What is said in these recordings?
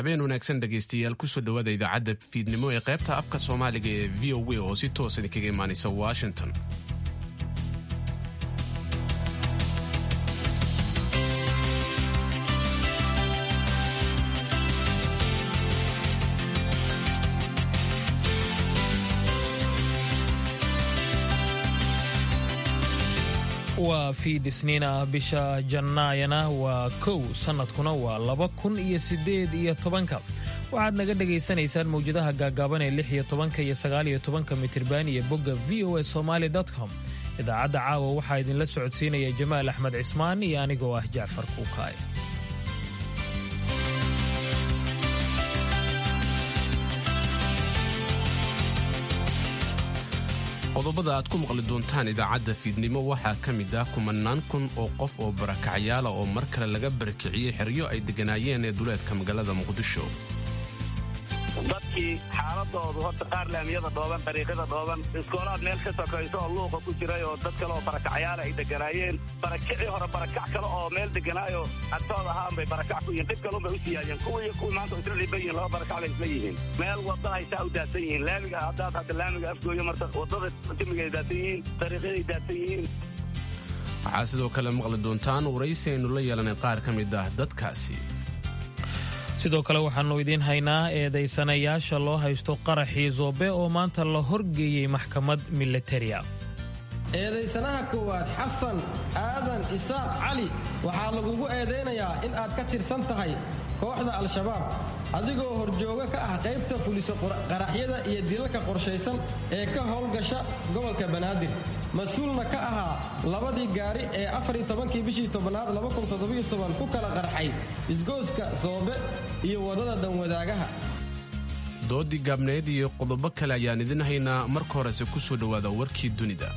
habeen wanaagsan dhegaystayaal kusoo dhowaada idaacadda fiidnimo ee qaybta afka soomaaliga ee v o a oo si toos idinkaga imaanaysa washington waa fiid isniin ah bisha jannaayana waa kow sannadkuna waa laba kun iyo siddeed iyo tobanka waxaad naga dhegaysanaysaan mawjadaha gaagaaban ee lix iyo tobanka iyo sagaal iyo tobanka mitirban iyo bogga v o a somaali com idaacadda caawa waxaa idinla socodsiinaya jamaal axmed cismaan iyo anigoo ah jacfar kuukaay qodobada aad ku maqli doontaan idaacadda fiidnimo waxaa ka mid ah kumanaan kun oo qof oo barakacyaala oo mar kale laga barakiciyey xeryo ay degganaayeen ee duleedka magaalada muqdisho dadkii xaaladoodu horta qaar laamiyada dhooban dariiqyada dhooban iskoolaad meel ka sokayso oo luuqa ku jiray oo dad kale oo barakacyaala ay deganaayeen barakicii hore barakac kale oo meel deganaayo agtooda ahaan bay barakac ku yihiin dhib kalunbay u siyaayeen kuwa iyo kuwii maanta isla dhiban yihiin laba barakac bay isla yihiin meel wadda ay saa u daadsan yihiin laamiga haddaad hadda laamiga afgooyo marta waddada jimiga ay daadsan yihiin dariiqyaday daadsan yihiin waxaa sidoo kale maqli doontaan waraysi aynu la yeelanay qaar ka mid ah dadkaasi sidoo kale waxaannu idiin haynaa eedaysanayaasha loo haysto qaraxii zoobe oo maanta la horgeeyey maxkamad militaria eedaysanaha koowaad xasan aadan isaaq cali waxaa lagugu eedaynayaa in aad ka tirsan tahay kooxda al-shabaab adigoo horjooga ka ah qaybta fuliso qaraxyada iyo dilalka qorshaysan ee ka howlgasha gobolka banaadir mas-uulna ka ahaa labadii gaari ee afartobankii bishii tobanaad ku kala qarxay isgooska soobe iyo waddada danwadaagaha doodii gaabneed iyo qodobo kale ayaan idin haynaa marka horese ku soo dhowaada warkii dunida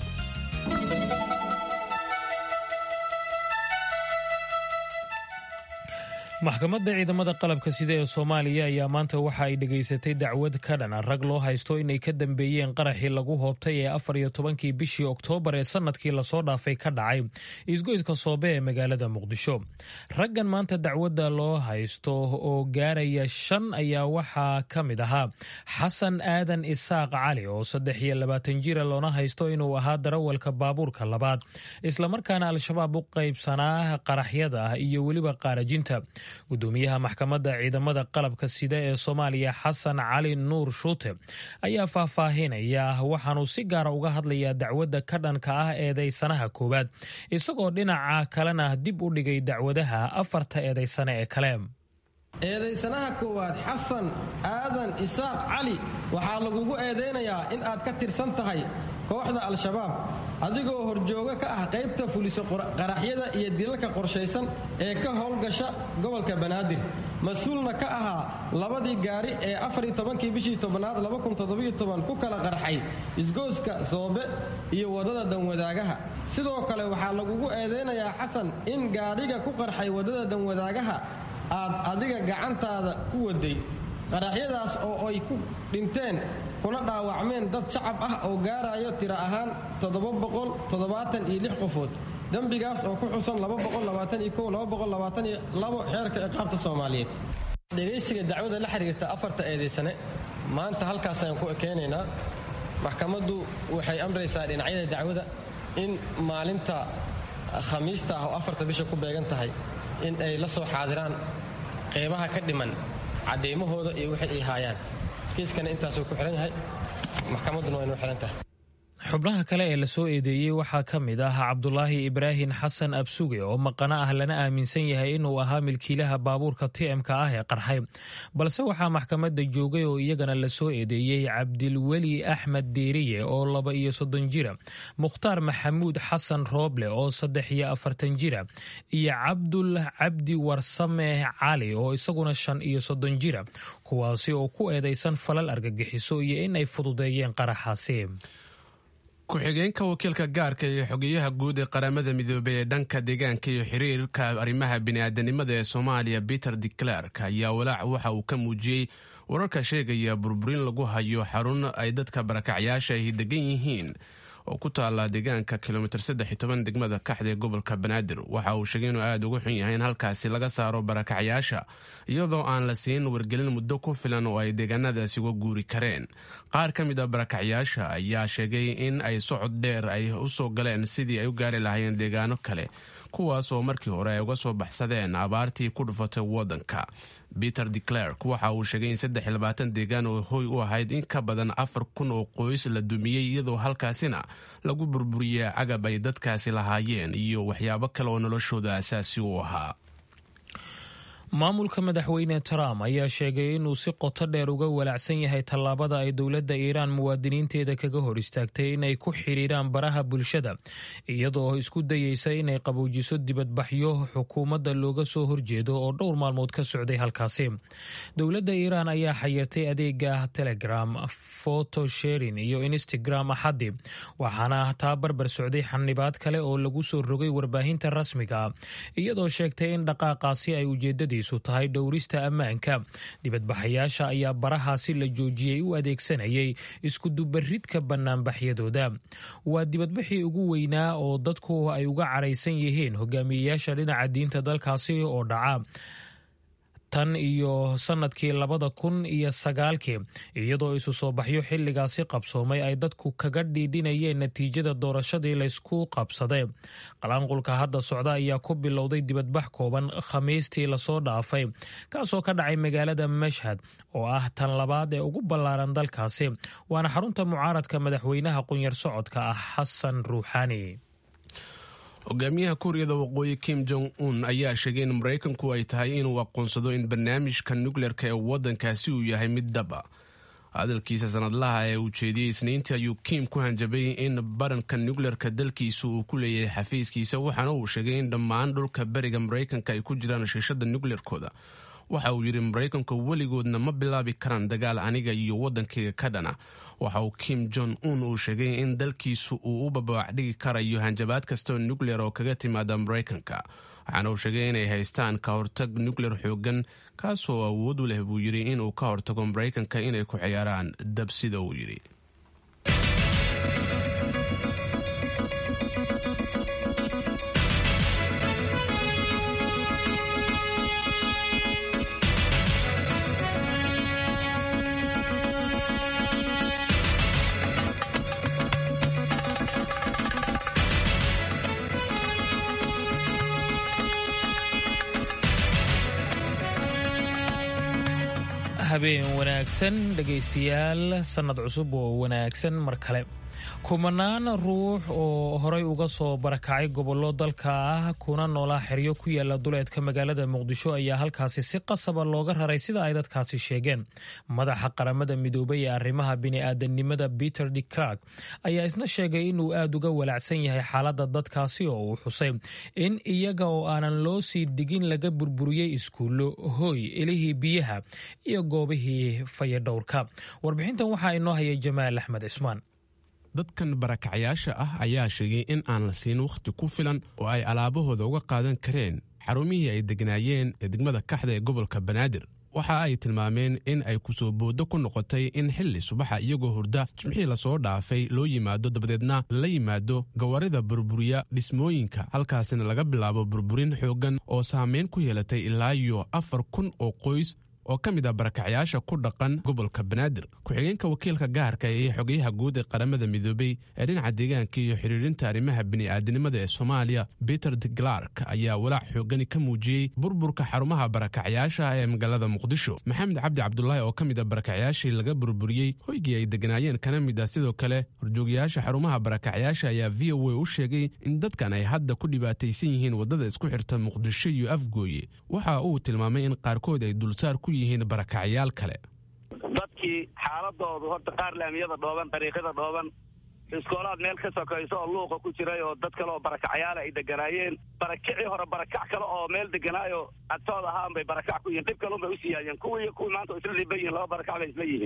maxkamadda ciidamada qalabka sida ee soomaaliya ayaa maanta waxa ay dhegaysatay dacwad ka dhana rag loo haysto inay ka dambeeyeen qaraxii lagu hoobtay ee afar iyo tobankii bishii oktoobar ee sannadkii lasoo dhaafay ka dhacay isgoyska soobe ee magaalada muqdisho raggan maanta dacwadda loo haysto oo gaaraya shan ayaa waxaa ka mid ahaa xasan aadan isaaq cali oo saddex iyo labaatan jira loona haysto inuu ahaa darawalka baabuurka labaad islamarkaana al-shabaab u qaybsanaa qaraxyada iyo weliba qaarajinta gudoomiyaha maxkamadda ciidamada qalabka sida ee soomaaliya xasan cali nuur shuute ayaa faahfaahinaya waxaanuu si gaara uga hadlayaa dacwadda ka dhanka ah eedaysanaha koowaad isagoo dhinaca kalena dib u dhigay dacwadaha afarta eedaysane ee kale eedaysanaha koowaad xasan aadan isaaq cali waxaa lagugu eedaynayaa in aad ka tirsan tahay kooxda al-shabaab adigoo horjooga ka ah qaybta fuliso qaraxyada iyo dilalka qorshaysan ee ka howlgasha gobolka banaadir mas-uulna ka ahaa labadii gaari ee afartobankii bishii tobanaad ku kala qarxay isgooska soobe iyo waddada danwadaagaha sidoo kale waxaa lagugu eedaynayaa xasan in gaadhiga ku qarxay waddada danwadaagaha aad adiga gacantaada ku waday qaraxyadaas oo ay ku dhinteen kuna dhaawacmeen dad shacab ah oo gaarayo tiro ahaan qofood dembigaas oo ku xusan xeerka ciqaabta soomaaliyeed dhegaysiga dacwada la xiriirta afarta eedaysane maanta halkaas ayaan ku ekeynaynaa maxkamaddu waxay amraysaa dhinacyada dacwada in maalinta khamiista ah oo afarta bisha ku beegan tahay in ay la soo xaadiraan qeybaha ka dhiman caddaymahooda iyo wixii ay haayaan kiiskana intaasuu ku xihan yahay maxkamadduna waa inuu xihan tahay xubnaha kale ee lasoo eedeeyey waxaa ka mid ah cabdulaahi ibraahin xasan absuge oo maqano ah lana aaminsan yahay inuu ahaa milkiilaha baabuurka tmka ah ee qarxay balse waxaa maxkamadda joogay oo iyagana lasoo eedeeyey cabdilweli axmed deeriye oo laba iyo soddon jira mukhtaar maxamuud xasan rooble oo saddex iyo afartan jira iyo cabdul cabdi warsame cali oo isaguna shan iyo soddon jira kuwaasi oo ku eedaysan falal argagixiso iyo in ay fududeeyeen qaraxaasi ku-xigeenka wakiilka gaarka iyo xogeyaha guud ee qaramada midoobey ee dhanka deegaanka iyo xiriirka arrimaha bini'aadanimada ee soomaaliya peter de clerk ayaa walaac waxa uu ka muujiyey wararka sheegaya burburin lagu hayo xarun ay dadka barakacyaasha ahi degan yihiin oo ku taala deegaanka kilomitir saddex iyo toban degmada kaxda ee gobolka banaadir waxa uu sheegay inuu aada uga xun yahay in halkaasi laga saaro barakacyaasha iyadoo aan la siin wargelin muddo ku filan oo ay deegaanadaasi uga guuri kareen qaar ka mid a barakacyaasha ayaa sheegay in ay socod dheer ay u soo galeen sidii ay u gaari lahaayeen deegaano kale kuwaas oo markii hore ay uga soo baxsadeen abaartii ku dhufatay waddanka peter de clerk waxa uu sheegay in saddex iyo labaatan deegaan oo hoy u ahayd in ka badan afar kun oo qoys la dumiyey iyadoo halkaasina lagu burburiyey cagab ay dadkaasi lahaayeen iyo waxyaabo kale oo noloshooda asaasi u ahaa maamulka madaxweyne trump ayaa sheegay inuu si qoto dheer uga walaacsan yahay tallaabada ay dowladda iiraan muwaadiniinteeda kaga hor istaagtay inay ku xidhiiraan baraha bulshada iyadoo isku dayeysa inay qaboojiso dibadbaxyo xukuumadda looga soo horjeedo oo dhowr maalmood ka socday halkaasi dowladda iiraan ayaa xayirtay adeega telegram photo sharing iyo instagram axaddi waxaana taa barbar socday xanibaad kale oo lagu soo rogay warbaahinta rasmiga iyadoo sheegtay in dhaqaaqaasi ay ujeedadii tahay dhowrista ammaanka dibadbaxayaasha ayaa barahaasi la joojiyey u adeegsanayay iskudubaridka banaanbaxyadooda waa dibadbaxii ugu weynaa oo dadku ay uga caraysan yihiin hogaamiyeyaasha dhinaca diinta dalkaasi oo dhaca tan iyo sanadkii labada kun iyo sagaalkii iyadoo isu soo baxyo xilligaasi qabsoomay ay dadku kaga dhiidhinayeen natiijada doorashadii laysku qabsaday qalaanqulka hadda socda ayaa ku bilowday dibadbax kooban khamiistii lasoo dhaafay kaasoo ka dhacay magaalada mashhad oo ah tan labaad ee ugu ballaaran dalkaasi waana xarunta mucaaradka madaxweynaha qunyar socodka ah xasan ruuxaani hogaamiyaha kuuriyada waqooyi kim jong un ayaa sheegay in maraykanku ay tahay inuu aqoonsado in barnaamijka nukleerka ee waddankaasi uu yahay mid dhaba hadalkiisa sanadlaha ee uu jeediyey isniintii ayuu kim ku hanjabay in baranka nukleerka dalkiisa uu ku leeyahay xafiiskiisa waxaana uu sheegay in dhammaan dhulka beriga maraykanka ay ku jiraan shiishada nukleerkooda waxa uu yidhi maraykanku weligoodna ma bilaabi karaan dagaal aniga iyo waddankayga ka dhana waxa uu kim jong un uu sheegay in dalkiisu uu u bababac dhigi karayo hanjabaad kastaoo nukleer oo kaga timaada maraykanka waxaana uu sheegay inay haystaan ka hortag nukleer xoogan kaasoo awood u leh buu yidhi inuu ka hortago maraykanka inay ku ciyaaraan dab sida uu yidhi habeen wanaagsan dhegaystayaal sannad cusub oo wanaagsan mar kale kumanaan ruux oo horay uga soo barakacay gobollo dalka ah kuna noolaa xeryo ku yaala duleedka magaalada muqdisho ayaa halkaasi si qasaba looga raray sida ay dadkaasi sheegeen madaxa qaramada midoobay ee arrimaha bini'aadanimada peter de clark ayaa isna sheegay inuu aad uga walaacsan yahay xaaladda dadkaasi oo uu xusay in iyaga oo aanan loo sii digin laga burburiyey iskuullo hooy ilihii biyaha iyo goobihii fayadhowrka warbixintan waxaa inoo hayay jamaal axmed cismaan dadkan barakacyaasha ah ayaa sheegay in aan la siin wakhti ku filan oo ay alaabahooda uga qaadan kareen xarumihii ay degnaayeen ee degmada kaxda ee gobolka banaadir waxa ay tilmaameen in ay kusoo booddo ku noqotay in xilli subaxa iyagoo hurda jimxii lasoo dhaafay loo yimaado dabadeedna la yimaado gawarida burburiya dhismooyinka halkaasina laga bilaabo burburin xooggan oo saamayn ku yeelatay ilaa iyo afar kun oo qoys oo ka mid ah barakacyaasha ku dhaqan gobolka banaadir ku-xigeenka wakiilka gaarka ee xogayaha guud ee qaramada midoobey ee dhinaca deegaanka iyo xiriirinta arrimaha bini'aadanimada ee soomaaliya peter de clark ayaa walaac xoogani ka muujiyey burburka xarumaha barakacyaasha ee magaalada muqdisho maxamed cabdi cabdulaahi oo ka mid ah barakacyaashii laga burburiyey hoygii ay degnaayeen kana mid ah sidoo kale horjoogayaasha xarumaha barakacyaasha ayaa v o a u sheegay in dadkan ay hadda ku dhibaataysan yihiin waddada isku xirta muqdisho iyo afgooye waxa uu tilmaamay in qaarkood ay dulsaar ku yihiin barakacyaal kale dadkii xaaladoodu horta qaar laamiyada dhooban dariiqyada dhooban iskoolaad meel ka sokayso oo luuqa ku jiray oo dad kale oo barakacyaala ay deganaayeen barakicii hore barakac kale oo meel deganaayo agtood ahaan bay barakac ku yihiin dhib kalun bay u siiyaayeen kuwii kuwii maanta isla dhiban yihiin laba barakac bay isla yihiin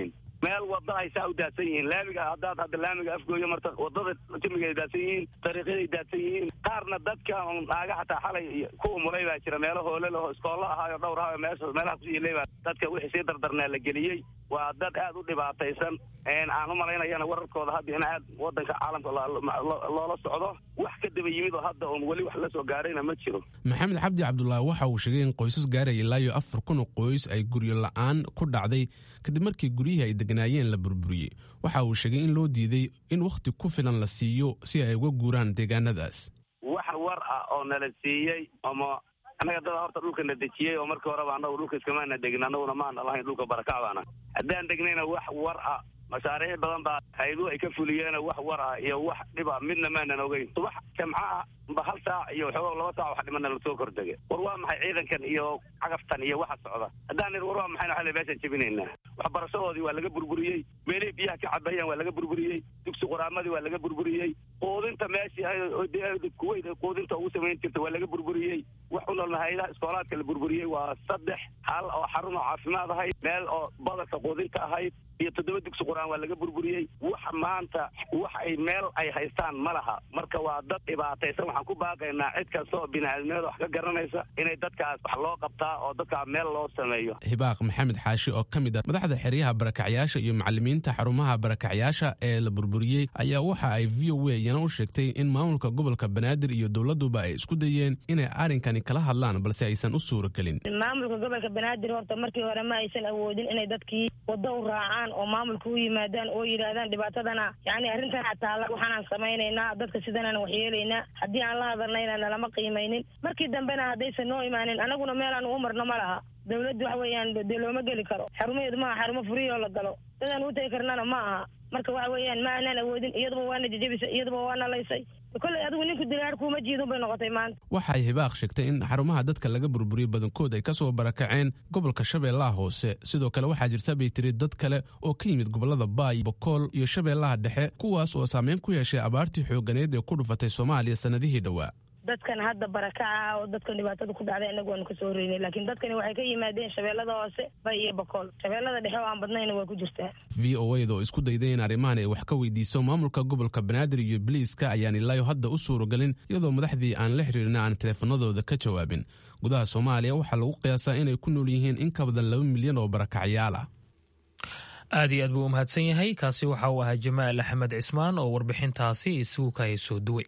meel wada ay saa u daadsan yihiin laamiga haddaad hadda laamiga afgooyo marta wadada jamigaay daadsan yihiin dariiqyaday daadsan yihiin qaarna dadka naaga xataa xalay ku umulay baa jira meelo hoole laho iskoollo ahaayo dhowr ahaayo meesha meelaha kusiilay baa dadka wixii sii dardarnaa la geliyey waa dad aad u dhibaataysan aan u malaynayana wararkooda hadda in aad wadanka caalamka loola socdo wax ka daba yimid oo hadda oon weli wax la soo gaarayna ma jiro maxamed cabdi cabdulaahi waxa uu sheegay in qoysas gaaraya ilaa iyo afar kun oo qoys ay guryo la-aan ku dhacday kadib markii guryihii ay degnaayeen la burburiyey waxa uu sheegay in loo diiday in wakhti ku filan la siiyo si ay uga guuraan deegaanadaas wax war ah oo nala siiyey ama annaga dada horta dhulka na dejiyey oo markii horeba annagu dhulka iskamaana degin annaguna maana lahayn dhulka barakac baana haddaan degnayna wax war ah mashaariic badan baa hayduhu ay ka fuliyeen wax war ah iyo wax dhiba midna maanan ogeyn subax jamco ah ba hal saac iyo waxooga laba saac wax dhimana lasoo kordege war waa maxay ciidankan iyo cagaftan iyo waxa socda haddaan ir war waa maxayna xale meeshaan jebinaynaa waxbarashadoodii waa laga burburiyey meelihii biyaha ka cabayaan waa laga burburiyey dugsi qoraamadii waa laga burburiyey quudinta meeshii kuweyt quudinta ugu samayn jirta waa laga burburiyey wax u noolna hayadaha iskoolaadka la burburiyey waa saddex hal oo xarun oo caafimaad ahayd meel oo badarka quudinta ahayd iyo toddoba dugsi qur-aan waa laga burburiyey wax maanta wax ay meel ay haystaan ma laha marka waa dad dhibaataysan waxaan ku baaqaynaa cid kasta oo bini-aadamnimada wax ka garanaysa inay dadkaas wax loo qabtaa oo dadkaa meel loo sameeyo hibaaq maxamed xaashi oo ka mid ah madaxda xeryaha barakacyaasha iyo macalimiinta xarumaha barakacyaasha ee la burburiyey ayaa waxa ay v o a yana u sheegtay in maamulka gobolka banaadir iyo dowladuba ay isku dayeen inay arrinkani kala hadlaan balse aysan u suura gelin maamulka gobolka banaadir horta markii hore ma aysan awoodin inay dadkii waddo u raacaan oo maamulka u yimaadaan oo yidhaahdaan dhibaatadana yani arrintan xataa waxaanaan samaynaynaa dadka sidanaan waxyeelaynaa haddii aan la hadalnayna nalama qiimaynin markii dambena haddaysan noo imaanin anaguna meelaan u marno ma laha dawladdu waxa weeyaan dee looma geli karo xarumaheedu maaha xarumo furiyoo la galo dadaan u tegi karnana ma aha marka waxa weeyaan ma aanaan awoodin iyaduba waana jejebisay iyaduba waana laysay kolley adigu ninku dilaar kuuma jiidun bay noqotay maanta waxay hibaaq sheegtay in xarumaha dadka laga burburiyey badankood ay ka soo barakaceen gobolka shabeellaha hoose sidoo kale waxaa jirta bay tiri dad kale oo ka yimid gobolada baay bokool iyo shabeellaha dhexe kuwaas oo saameyn ku yeeshay abaartii xooganeed ee ku dhufatay soomaaliya sannadihii dhowaa dadkan hadda barakaca oo dadkan dhibaatada ku dhacday inagu waanu kasoo horeynay laakiin dadkani waxay ka yimaadeen shabeellada hoose bay iyo bokool shabeellada dhexe oo aan badnayna waa ku jirtaa v o a da oo isku dayday in arrimahan ay wax ka weydiiso maamulka gobolka banaadir iyo biliiska ayaan ilaayo hadda u suuragelin iyadoo madaxdii aan la xiriirin aan teleefanadooda ka jawaabin gudaha soomaaliya waxaa lagu qiyaasaa inay ku nool yihiin in ka badan laba milyan oo barakacyaal ah aad iyo aad buu u mahadsan yahay kaasi waxa uu ahaa jamaal axmed cismaan oo warbixintaasi isugu kahay soo duway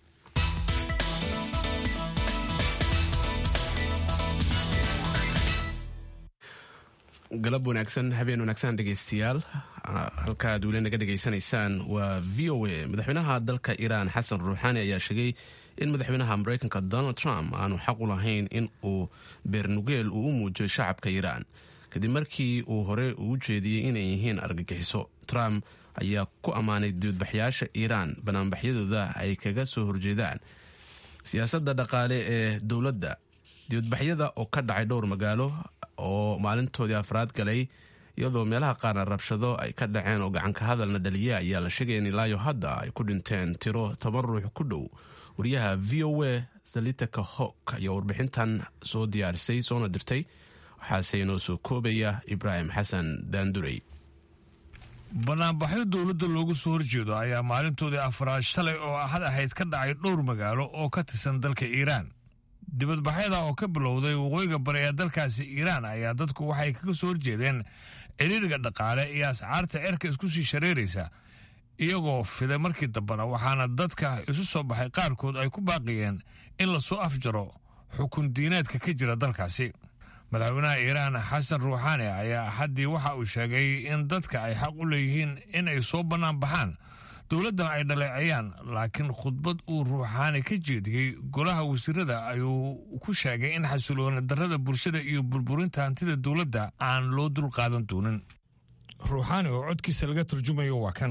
galab wanaagsan habeen wanaagsan dhegaystayaal halka aad weli naga dhegaysanaysaan waa v o a madaxweynaha dalka iiraan xasan ruuxaani ayaa sheegay in madaxweynaha mareykanka donald trump aanu xaq u lahayn in uu beernugeel uu u muujiyo shacabka iiraan kadib markii uu hore ugu jeediyey inay yihiin argagixiso trump ayaa ku ammaanay dibadbaxyaasha iiraan banaanbaxyadooda ay kaga soo horjeedaan siyaasadda dhaqaale ee dowladda dibadbaxyada oo ka dhacay dhowr magaalo oo maalintoodii afraad galay iyadoo meelaha qaarna rabshado ay ka dhaceen oo gacanka hadalna dhaliya ayaa la sheegaya in ilaayo hadda ay ku dhinteen tiro toban ruux ku dhow wariyaha v o a salitaka hok ayaa warbixintan soo diyaarisay soona dirtay waxaase inoo soo koobaya ibraahim xasan daandurey banaanbaxyo dowladda loogu soo horjeedo ayaa maalintoodii afraad shalay oo ahad ahayd ka dhacay dhowr magaalo oo ka tirsan dalka iiraan dibadbaxyada oo ka bilowday waqooyiga bari ee dalkaasi iiraan ayaa dadku waxay kaga soo horjeedeen ciriiriga dhaqaale iyo ascaarta cerka isku sii shareeraysa iyagoo fiday markii dambena waxaana dadka isu soo baxay qaarkood ay ku baaqiyeen in lasoo afjaro xukun diineedka ka jira dalkaasi madaxweynaha iiraan xasan ruuxaani ayaa axaddii waxa uu sheegay in dadka ay xaq u leeyihiin in ay soo bannaan baxaan dowladdan ay dhaleecayaan laakiin khudbad uu ruuxaani ka jeediyey golaha wasiirada ayuu ku sheegay in xasilooni darrada bulshada iyo burburinta hantida dowladda aan loo dulqaadan doonin ruuxaani oo codkiisa laga turjumayo waa kan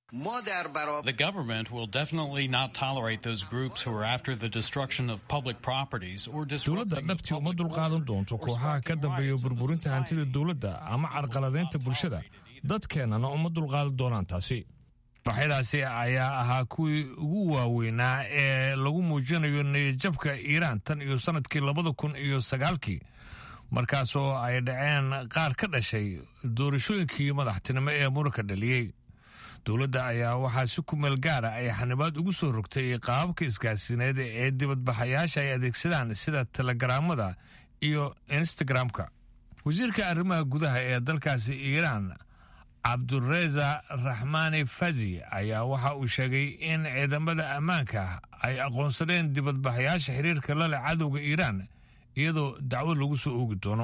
The government will definitely not tolerate those groups who are after the destruction of public properties or dowladda dhabtii uma dulqaadan doonto kooxaha ka dambeeya burburinta hantida dowladda ama carqaladeynta bulshada dadkeennana uma dulqaadan doonaan taasi baxyadaasi ayaa ahaa kuwii ugu waaweynaa ee lagu muujinayo niyadjabka iiraan tan iyo sanadkii labada kun iyo sagaalkii markaasoo ay dhaceen qaar ka dhashay doorashooyinkii madaxtinimo ee muranka dhaliyey dowladda ayaa waxaa si kumeel gaara ay xanibaad ugu soo rogtay qaababka isgaarsiineed ee dibadbaxayaasha ay adeegsadaan sida telegaraamada iyo instagramka wasiirka arrimaha gudaha ee dalkaasi iiraan cabdureza raxmaani fazi ayaa waxa uu sheegay in ciidamada ammaanka ay aqoonsadeen dibadbaxayaasha xiriirka la leh cadowga iiraan iyadoo dacwad lagu soo oogi doono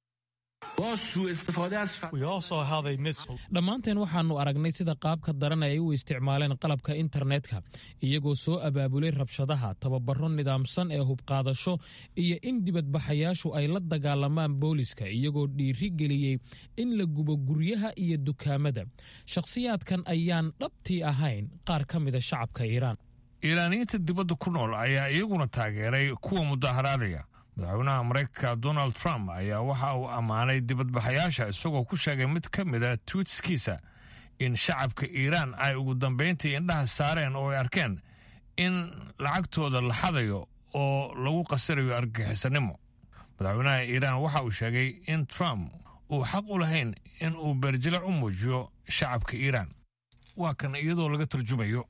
dhammaanteen waxaannu aragnay sida qaabka daran ay u isticmaaleen qalabka internetka iyagoo soo abaabulay rabshadaha tababaro nidaamsan ee hubqaadasho iyo in dibadbaxayaashu ay la dagaalamaan booliska iyagoo dhiiri geliyey in la gubo guryaha iyo dukaamada shakhsiyaadkan ayaan dhabtii ahayn qaar ka mida shacabka iiraan iiraaniyiinta dibadda ku nool ayaa iyaguna taageeray kuwa mudaharaadaya madaxweynaha maraykanka donald trump ayaa waxa uu ammaanay dibadbaxayaasha isagoo ku sheegay mid ka mida twiitskiisa in shacabka iiraan ay ugu dambayntii indhaha saareen oo ay arkeen in lacagtooda la xadayo oo lagu qasirayo argagixisanimo madaxweynaha iiraan waxa uu sheegay in trump uu xaq u lahayn in uu beerjilac u muujiyo shacabka iiraan waa kan iyadoo laga tarjumayo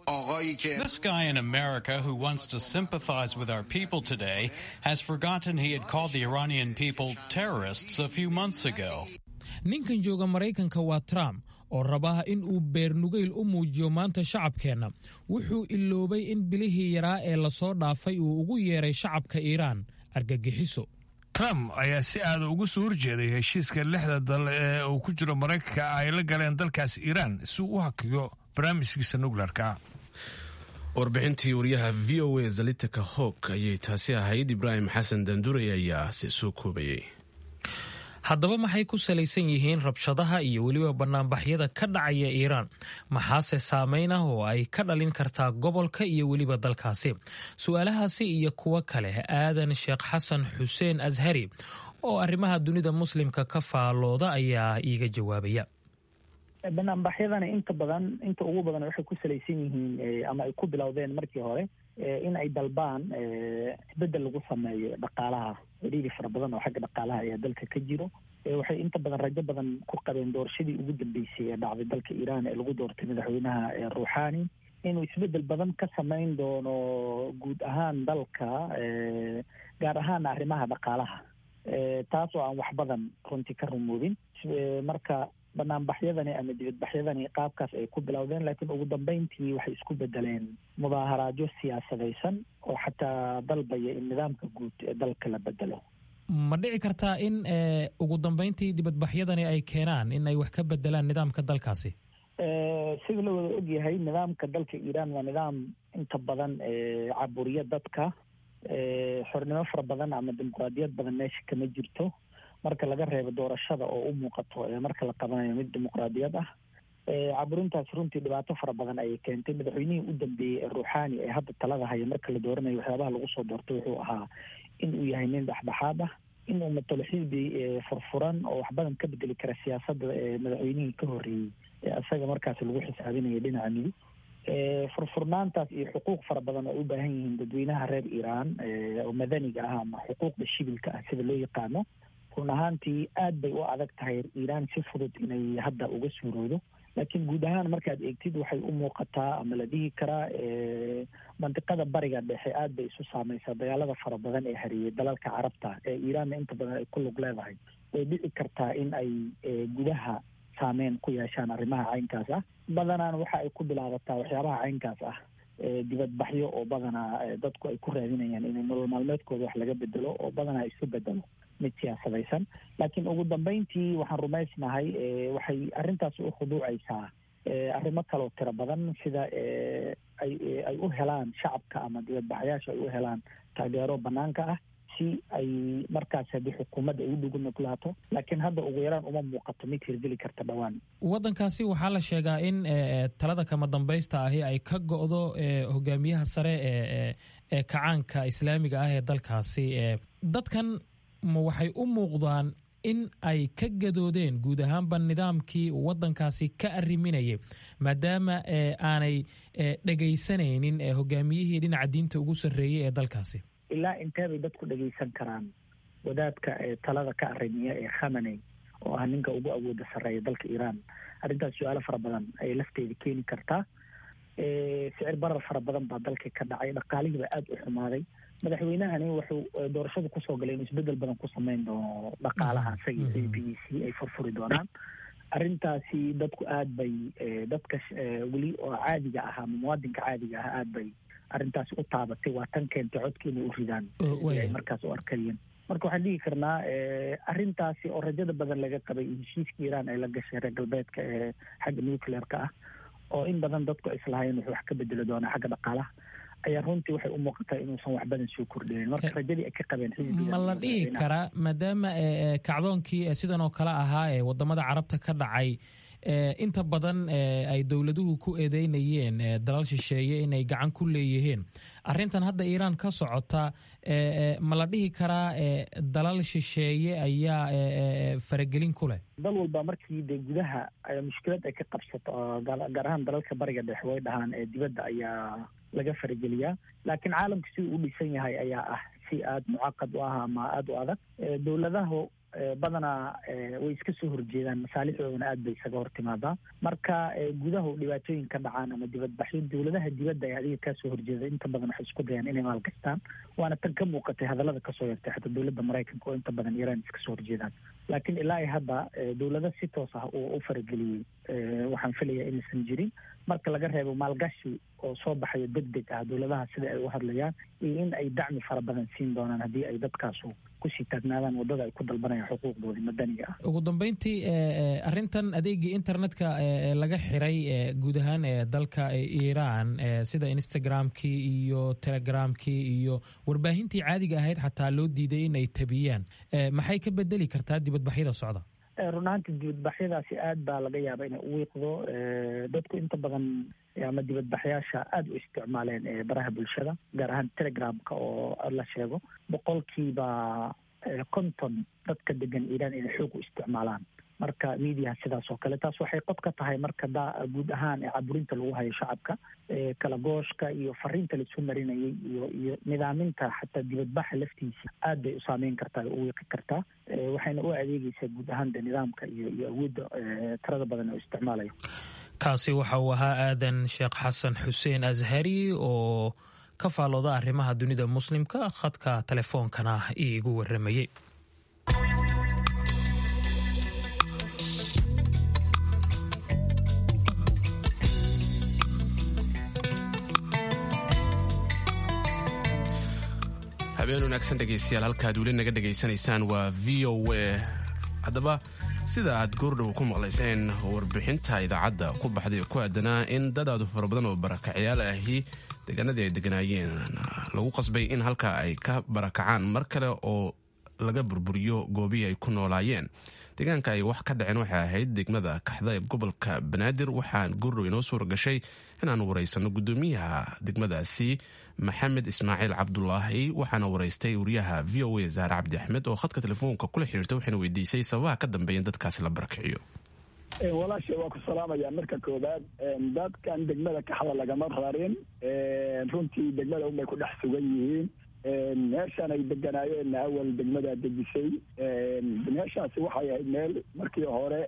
This guy in America who wants to sympathize with our people today has forgotten he had called the Iranian people terrorists a few months ago. ninkan jooga maraykanka waa trump oo rabaa in uu beernugayl u muujiyo maanta shacabkeenna wuxuu iloobay in bilihii yaraa ee lasoo dhaafay uu ugu yeeray shacabka iiraan argagixiso trump ayaa si aada uga soo horjeeday heshiiska lixda dal ee uu ku jiro maraykanka ay la galeen dalkaas iiraan si uu u hakiyo barnaamijkiisa nukleerka warbixintii wariyaha v o a zalitika howk ayay taasi ahayd ibraahim xasan danduray ayaa se soo koobayay haddaba maxay ku salaysan yihiin rabshadaha iyo weliba banaanbaxyada ka dhacaya iiraan maxaase saameyn ah oo ay ka dhalin kartaa gobolka iyo weliba dalkaasi su-aalahaasi iyo kuwo kale aadan sheekh xasan xuseen ashari oo arrimaha dunida muslimka ka faalooda ayaa iiga jawaabaya banaanbaxyadani inta badan inta ugu badan waxay ku salaysan yihiin ama ay ku bilowdeen markii hore in ay dalbaan isbedel lagu sameeyo dhaqaalaha ciriiri fara badan oo xagga dhaqaalaha ayaa dalka ka jiro waxay inta badan rajo badan ku qabeen doorashadii ugu dambeysay ee dhacday dalka iiraan ee lagu doortay madaxweynaha ruuxani inuu isbedel badan ka samayn doono guud ahaan dalka gaar ahaana arrimaha dhaqaalaha taas oo aan wax badan runtii ka rumoobin marka banaanbaxyadani ama dibadbaxyadani qaabkaas ay ku bilowdeen laakiin ugu dambeyntii waxay isku bedeleen mudaaharaadyo siyaasadaysan oo xataa dalbaya in nidaamka guud ee dalka la bedelo ma dhici kartaa in ugu dambeyntii dibadbaxyadani ay keenaan in ay wax ka bedelaan nidaamka dalkaasi sida la wada ogyahay nidaamka dalka iiraan waa nidaam inta badan caburiya dadka xornimo fara badan ama dimuqraadiyad badan meesha kama jirto marka laga reebo doorashada oo u muuqato marka la qabanayo mid dimuqraadiyad ah caburintaas runtii dhibaato fara badan ayay keentay madaxweynihii u dambeeyey ee ruuxaani ee hadda talada haya marka la dooranayo waxyaabaha lagu soo doortay wuxuu ahaa in uu yahay nin dhexdhexaad ah in uu matalo xisbi furfuran oo wax badan ka bedeli kara siyaasadda madaxweynihii ka horreeyey ee isaga markaas lagu xisaabinaya dhinaca midig furfurnaantaas iyo xuquuq fara badan oo u baahan yihiin dadweynaha reer iiraan oo madaniga ah ama xuquuqda shibilka ah sida loo yaqaano run ahaantii aad bay u adag tahay iiraan si fudud inay hadda uga suuroodo laakiin guud ahaan markaad eegtid waxay u muuqataa ama la dhihi karaa mandiqada bariga dhexe aad bay isu saamaysaa dagaalada fara badan ee hariyey dalalka carabta ee iiraanna inta badan ay ku lug leedahay way dhici kartaa in ay gudaha saameyn ku yeeshaan arrimaha caynkaas ah badanaan waxa ay ku bilaabataa waxyaabaha caynkaas ah dibadbaxyo oo badanaa dadku ay ku raadinayaan inay nolol maalmeedkooda wax laga bedelo oo badanaa isu bedelo mid siyaasadaysan laakiin ugu dambeyntii waxaan rumaysnahay waxay arrintaas u khuduucaysaa arrimo kaloo tiro badan sida ay ay u helaan shacabka ama dibadbaxayaasha ay u helaan taageero banaanka ah si ay markaas haddii xukuumadda ay u dhugu nuglaato laakiin hadda ugu yaraan uma muuqato mid hirgeli karta dhowaan waddankaasi waxaa la sheegaa in talada kama dambaysta ahi ay ka go'do hogaamiyaha sare ee ee kacaanka islaamiga ah ee dalkaasi dadkan ma waxay u muuqdaan in ay ka gadoodeen guud ahaanba nidaamkii waddankaasi ka arriminayay maadaama aanay dhegaysanaynin hogaamiyihii dhinaca diinta ugu sarreeyey ee dalkaasi ilaa intee bay dadku dhegaysan karaan wadaadka talada ka arrimiya ee khamaney oo ah ninka ugu awooda sarreeya dalka iiraan arrintaas su-aalo fara badan ayay lafteeda keeni kartaa sicir barar fara badan baa dalka ka dhacay dhaqaalihii baa aada u xumaaday madaxweynahani wuxuu doorashada kusoo galay inuu isbedel badan ku sameyn doono dhaqaalaha isaga iyo xisbigiisii ay furfuri doonaan arrintaasi dadku aad bay dadka weli oo caadiga ah ama muwaadinka caadiga ah aad bay arrintaasi u taabatay waa tan keentay codki inay u ridaan ay markaas u arkayeen marka waxaan dhihi karnaa arrintaasi oo rajada badan laga qabay heshiiska iiraan ay la gashay reer galbeedka ee xagga nuclearka ah oo in badan dadku islahayn wuxuu wax ka bedeli doonaa xagga dhaqaalaha ayaa runtii waxay u muuqataa inuusan wax badan soo kordhinin marka rajadii ay ka qabeen ma la dhihi karaa maadaama kacdoonkii sidan oo kale ahaa ee wadamada carabta ka dhacay inta badan ay dowladuhu ku eedeynayeen dalal shisheeye inay gacan ku leeyihiin arrintan hadda iiraan ka socota ma la dhihi karaa dalal shisheeye ayaa faragelin ku leh dal walba markii dee gudaha mushkilad ay ka qabsato gaar ahaan dalalka bariga dhexe way dhahaan ee dibadda ayaa laga farageliyaa laakiin caalamka siduu u dhisan yahay ayaa ah si aada mucaqad u ah ama aada u adag dowladahu badanaa way iska soo horjeedaan masaalixdoodana aad bay isaga hor timaadaa marka gudahu dhibaatooyin ka dhacaan ama dibadbaxyo dowladaha dibadda ee adiga kaa soo horjeeda inta badan waxay isku dayaan inay maalgastaan waana tan ka muuqatay hadallada kasoo yartay xataa dowladda maraykanka oo inta badan iiraan iska soo horjeedaan laakiin ilaa i hadda dowlado si toos ah uu u farageliyey waxaan filayaa inaysan jirin marka laga reebo maalgashi oo soo baxayo deg deg ah dowladaha sida ay u hadlayaan iyo in ay dacmi fara badan siin doonaan haddii ay dadkaasu kusii taagnaadaan waddada ay ku dalbanayaan xuquuqdoodii madaniga ah ugu dambeyntii arrintan adeegii internetka laga xiray guud ahaan dalka iiraan sida instagramkii iyo telegramkii iyo warbaahintii caadiga ahayd xataa loo diiday in ay tabiyaan maxay ka bedeli kartaa dibadbaxyada socda run ahaantii dibadbaxyadaasi aad baa laga yaaba inay u wiiqdo dadku inta badan ama dibadbaxyaasha aada u isticmaaleen baraha bulshada gaar ahaan telegramka oo la sheego boqolkiiba konton dadka degan iiraan inay xoog u isticmaalaan marka mediaha sidaas oo kale taas waxay qob ka tahay marka da guud ahaan ee caburinta lagu hayo shacabka kala gooshka iyo fariinta laisu marinayay iyo iyo nidaaminta xataa dibadbaxa laftiisa aad bay u saameyn kartaa o u wiiqi kartaa waxayna u adeegeysaa guud ahaan de nidaamka iyo iyo awoodda tirada badan oo isticmaalayo kaasi waxa uu ahaa aadan sheekh xasan xuseen ashari oo ka faalooda arrimaha dunida muslimka khadka telefoonkana iigu waramayey habeen wanaagsan dhegaystayaal halkaad weli naga dhegaysanaysaan waa v o a haddaba sida aad goordhow ku maqlayseen warbixinta idaacadda ku baxday ku aadanaa in dad aadu fara badan oo barakacyaal ahi deegaanadii ay deganaayeen lagu qasbay in halkaa ay ka barakacaan mar kale oo laga burburiyo goobihii ay ku noolaayeen deegaanka ay wax ka dhaceen waxay ahayd degmada kaxda ee gobolka banaadir waxaan goordhow inoo suura gashay inaan waraysano guddoomiyaha degmadaasi maxamed ismaaciil cabdulaahi waxaana waraystay wariyaha v o a zahre cabdi axmed oo khadka telefoonka kula xiriirta waxayna weydiisay sababaha ka dambeeya in dadkaasi la barakiciyo walaasha waa ku salaamaya marka koowaad dadkan degmada kaxda lagama rarin runtii degmada unbay ku dhex sugan yihiin meeshaan ay deganaayeen awal degmadaa dejisay meeshaasi waxay ahayd meel markii hore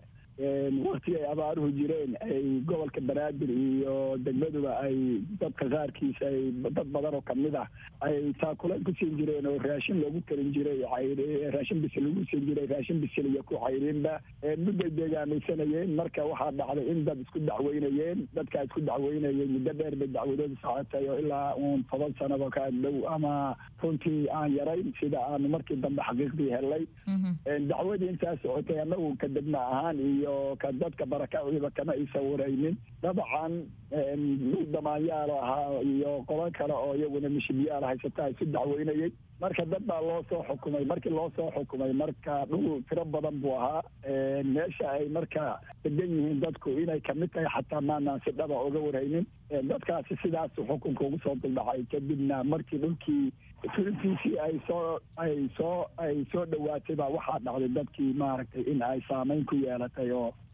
wakti ay abaaruhu jireen ay gobolka banaadir iyo degmaduba ay dadka qaarkiisa ay dad badan oo kamid ah ay taakuleen ku siin jireen oo raashin loogu karin jiray raashin bisil lagu siin jiray raashin bisil iyo ku cayrinba mudday deegaamaysanayeen marka waxaa dhacday in dad isku dacweynayeen dadkaa isku dacweynayeen muddo dheer bay dacwadoodu socotay oo ilaa uun toban sanado ka dhow ama runtii aan yarayn sida aanu markii dambe xaqiiqdii helay dacwadii intaa socotay annagu ka degma ahaan iyo ka dadka barakaciiba kama isawiraynin dabcan dhul damaanyaal ahaa iyo qoban kale oo iyaguna mishibyaal haysata isu dacweynayay marka dad baa loo soo xukumay markii loo soo xukumay marka dhul tiro badan buu ahaa meesha ay marka degan yihiin dadku inay kamid tahay xataa maanaan si dhaba uga warhaynin dadkaasi sidaasu xukunka ugu soo duldhacay kadibna markii dhulkii fulintiisii ay soo ay soo ay soo dhowaatay baa waxaa dhacday dadkii maaragtay in ay saameyn ku yeelatay oo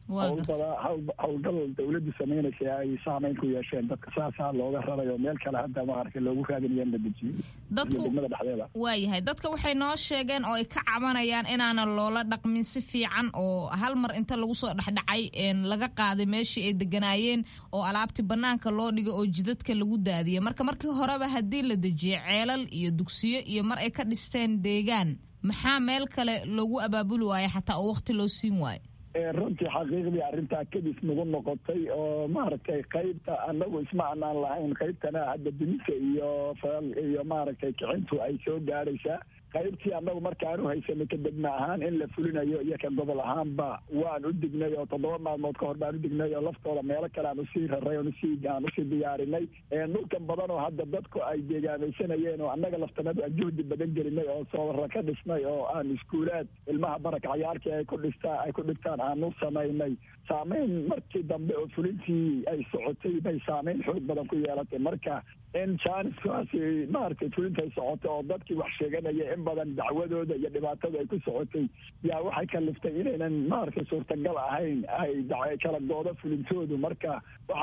howlbada howlgal dawladdu samaynaysa ay saameyn ku yeesheen dadka saasaa looga raray oo meel kale hadda maaragtay loogu raadinayo in la dejiyo dadku degmada dhexdeeda waayahay dadka waxay noo sheegeen oo ay ka cabanayaan inaanan loola dhaqmin si fiican oo hal mar inta lagu soo dhexdhacay laga qaaday meeshii ay deganaayeen oo alaabti banaanka loo dhigo oo jidadka lagu daadiyay marka markii horeba haddii la dejiyo ceelal iyo dugsiyo iyo mar ay ka dhisteen deegaan maxaa meel kale loogu abaabuli waayo xataa oo waqti loo siin waayo runtii xaqiiqdii arrintaa kadis nagu noqotay oo maaragtay qaybta anagu isma anaan lahayn qaybtana hadda dunisa iyo iyo maaragtay kicintu ay soo gaadhaysaa qaybtii annagu markaan u haysanay ka degma ahaan in la fulinayo iyo ka gobol ahaanba waan u dignay oo toddoba maalmood ka hor baan u dignay oo laftooda meelo kale aan usii raray oon usii aan usii diyaarinay dhulkan badan oo hadda dadku ay deegaamaysanayeen oo annaga laftanadu aan juhdi badan gelinay oo soobara ka dhisnay oo aan iskuulaad ilmaha barakacyaarkii ay ku dhistaan ay ku dhigtaan aanu samaynay saameyn markii dambe oo fulintii ay socotay bay saameyn xoog badan ku yeelatay marka in janiskaasi maaragtay fulinta ay socotay oo dadkii wax sheeganaya in badan dacwadooda iyo dhibaatada ay ku socotay yaa waxay kaliftay inaynan maaragtay suurtagal ahayn ay kala goodo fulintoodu marka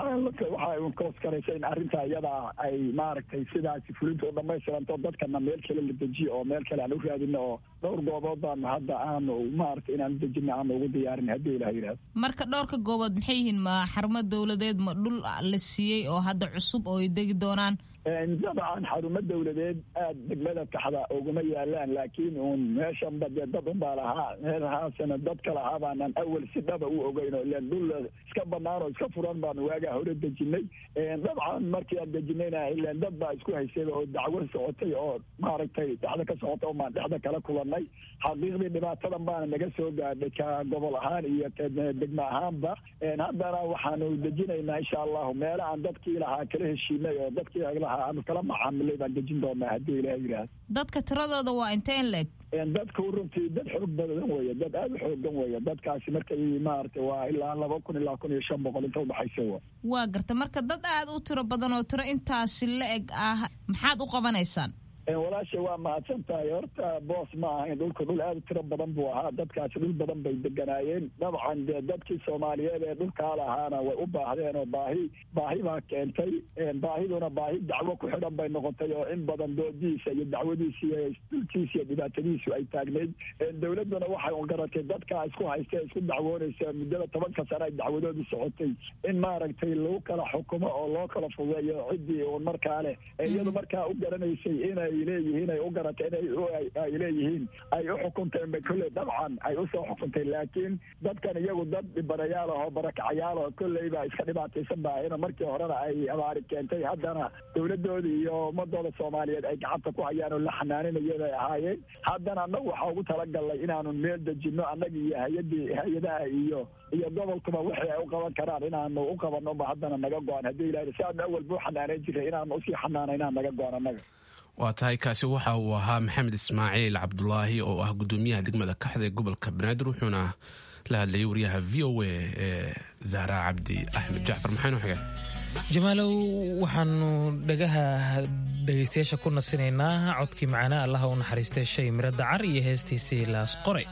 waxaa koos karaysa in arrinta iyada ay maaragtay sidaasi fulinta u dhamaystiranto dadkana meel kale la dejiyo oo meel kale aan u raadino oo dhowr goobood baanu hadda aanu maaragtay inaan dejino aanu ugu diyaarin haddii ilaha yidhahdo marka dhowrka goobood maxay yihiin ma xarumo dawladeed ma dhul la siiyey oo hadda cusub oo ay degi doonaan dabcan xarumo dawladeed aad degmada kaxda uguma yaalaan laakiin uun meeshanba dee dad unbaa lahaa meelahaasna dadka lahaa baanan awal si dhaba u ogeyn oo ilan dhul iska banaan oo iska furan baanu waagaa hore dejinay dabcan markii aan dejinayna ilan dad baa isku haysay oo dacwo socotay oo maaragtay dhexda ka socota oo maan dhexda kala kulanay xaqiiqdii dhibaatadan baana naga soo gaadhay ka gobol ahaan iyo degma ahaanba haddana waxaanu dejinaynaa insha allahu meela aan dadkii lahaa kala heshiinay oo dadkii aanu kala macaamilay baan dejin doonaa haddii ilaha yidhaahdo dadka tiradooda waa inteen leeg dadku runtii dad xoog badan weeye dad aada u xoogan weeye dadkaasi markay maaragtay waa ilaa laba kun ilaa kun iyo shan boqol inta udhexaysa wa waa garta marka dad aada u tiro badan oo tiro intaasi la eg ah maxaad u qabanaysaan walaasha waa mahadsan tahay horta boos ma ahayn dhulka dhul aada u tiro badan buu ahaa dadkaasi dhul badan bay deganaayeen dabcan dee dadkii soomaaliyeed ee dhulkaa lahaana way u baahdeen oo baahi baahi baa keentay baahiduna baahi dacwo ku xidhan bay noqotay oo in badan doodiisa iyo dacwadiisa iyo dhulkiisa iyo dhibaatadiisu ay taagnayd dowladduna waxay un garatay dadkaa isku haysta isku dacwoonaysa muddada tobanka sane ay dacwadoodu socotay in maaragtay lagu kala xukumo oo loo kala fudeeyo ciddii uun markaa leh iyadu markaa u garanaysay inay leeyihiin ay u garatay inay leeyihiin ay u xukunteen bay kolley dabcan ay usoo xukuntay laakiin dadkan iyagu dad dhibanayaal ahoo barakacayaal oo kolleyba iska dhibaataysan baahayna markii horena ay abaari keentay haddana dowladooda iyo ummadooda soomaaliyeed ay gacanta ku hayaan oo la xanaaninaya bay ahaayeen haddana annagu waxaa ugu talagalnay inaanu meel dejino annaga iyo hay-adii hay-adaha iyo iyo gobolkuba wixii ay u qaban karaan inaanu u qabannoba haddana naga go-an haddii ilahi si aanu awalba u xanaaneyn jiray inaanu usii xanaanaynaan naga go-an annaga waa tahay kaasi waxa uu ahaa maxamed ismaaciil cabdulaahi oo ah gudoomiyaha degmada kaxda ee gobolka banaadir wuxuuna la hadlayay wariyaha v o a ee zahra cabdi axmed jacfar maxaynu xigeen jamaalow waxaanu dhagaha dhegaystayaasha ku nasinaynaa codkii macanaa allaha u naxariistay shay miro dacar iyo heestiisii laas qoray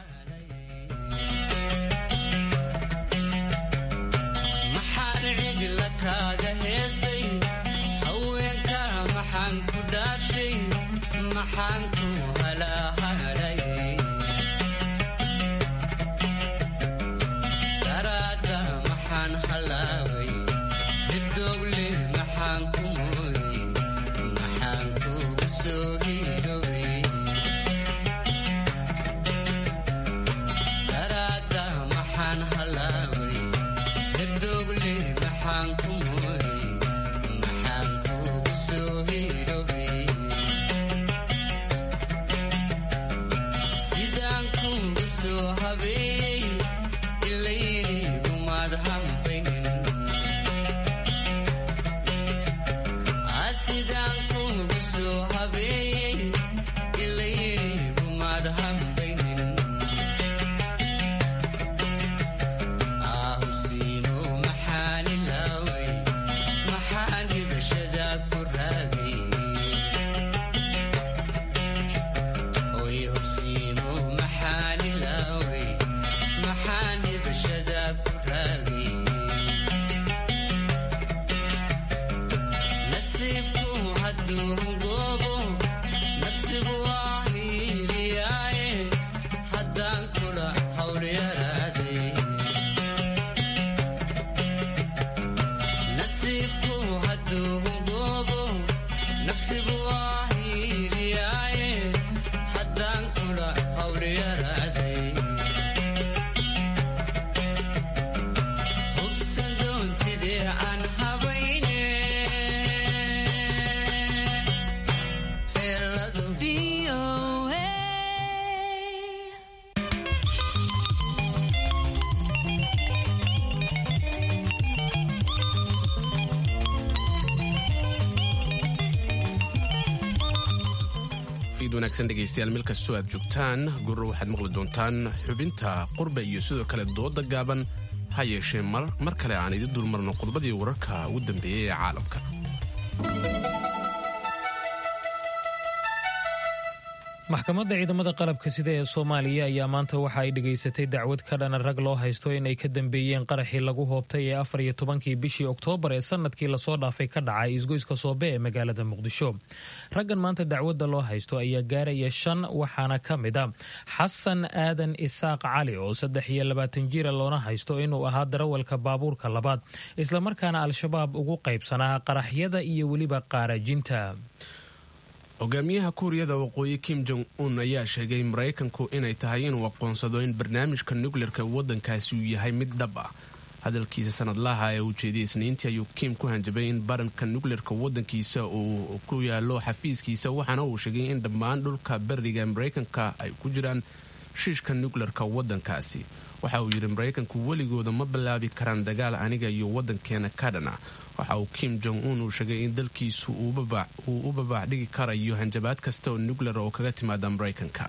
sidaan kugu soo habeeyey wanaagsan dhegaystayaal meel kastoo aad joogtaan gurro waxaad maqli doontaan xubinta qurba iyo sidoo kale dooda gaaban ha yeeshee mar kale aan idin dulmarno qodobadii wararka ugu dambeeyey ee caalamka maxkamadda ciidamada qalabka sida ee soomaaliya ayaa maanta waxa ay dhegaysatay dacwad ka dhana rag loo haysto inay ka dambeeyeen qaraxii lagu hoobtay ee afar iyo tobankii bishii oktoobar ee sanadkii lasoo dhaafay ka dhacay isgoyska soobe ee magaalada muqdisho raggan maanta dacwadda loo haysto ayaa gaaraya shan waxaana ka mid a xasan aadan isaaq cali oo saddex iyo labaatan jira loona haysto inuu ahaa darawalka baabuurka labaad islamarkaana al-shabaab ugu qaybsanaa qaraxyada iyo weliba qaarajinta hogaamiyaha kuuriyada waqooyi kim jong un ayaa sheegay maraykanku inay tahay inuu aqoonsado in barnaamijka nukleerka waddankaasi uu yahay mid dhab ah hadalkiisa sanadlaha ee uu jeediyey isniintii ayuu kim ku hanjabay in baranka nukleerka waddankiisa uu ku yaalo xafiiskiisa waxaana uu sheegay in dhammaan dhulka beriga maraykanka ay ku jiraan shiishka nukleerka waddankaasi waxa uu yidhi maraykanku weligooda ma bilaabi karaan dagaal aniga iyo waddankeena kadhana waxa uu kim jong un uu sheegay in dalkiisu uu u babaax dhigi karayo hanjabaad kasta oo nukleer oo kaga timaada maraykanka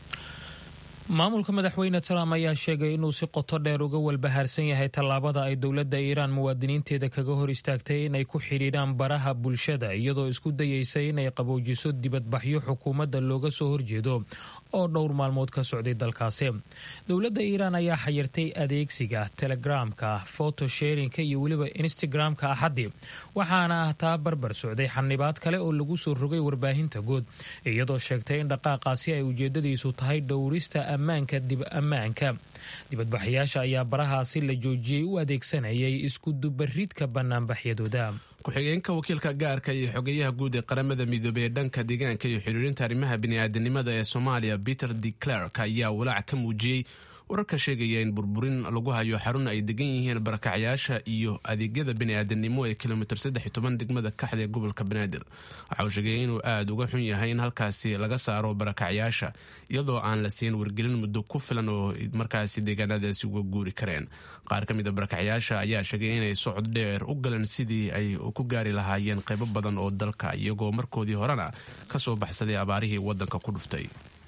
maamulka madaxweyne trump ayaa sheegay inuu si qoto dheer uga walbahaarsan yahay tallaabada ay dowladda iiraan muwaadiniinteeda kaga hor istaagtay inay ku xidhiidhaan baraha bulshada iyadoo isku dayeysa inay qaboojiso dibadbaxyo xukuumadda looga soo horjeedo oo dhowr maalmood ka socday dalkaasi dowladda iiraan ayaa xayirtay adeegsiga telegramka photosharinka iyo weliba instagramka axaddii waxaana ah taa barbar socday xanibaad kale oo lagu soo rogay warbaahinta guud iyadoo sheegtay in dhaqaaqaasi ay ujeedadiisu tahay dhowrista ammaanka dib ammaanka dibadbaxayaasha ayaa barahaasi la joojiyey u adeegsanayay iskudubaridka banaanbaxyadooda ku-xigeenka wakiilka gaarka iyo xogeyaha guud ee qaramada midoobey ee dhanka deegaanka iyo xiriirinta arrimaha bini'aadanimada ee soomaaliya peter de clerk ayaa walaac ka muujiyey wararka sheegaya in burburin lagu hayo xarun ay degan yihiin barakacyaasha iyo adeegyada bini'aadanimo ee kilomitir saddex toban degmada kaxda ee gobolka banaadir waxa uu sheegay inuu aada uga xun yahay in halkaasi laga saaro barakacyaasha iyadoo aan la siin wargelin muddo ku filan oo markaasi deegaanadaasi uga guuri kareen qaar ka mid a barakacyaasha ayaa sheegay inay socod dheer u galeen sidii ay ku gaari lahaayeen qaybo badan oo dalka iyagoo markoodii horena ka soo baxsaday abaarihii waddanka ku dhuftay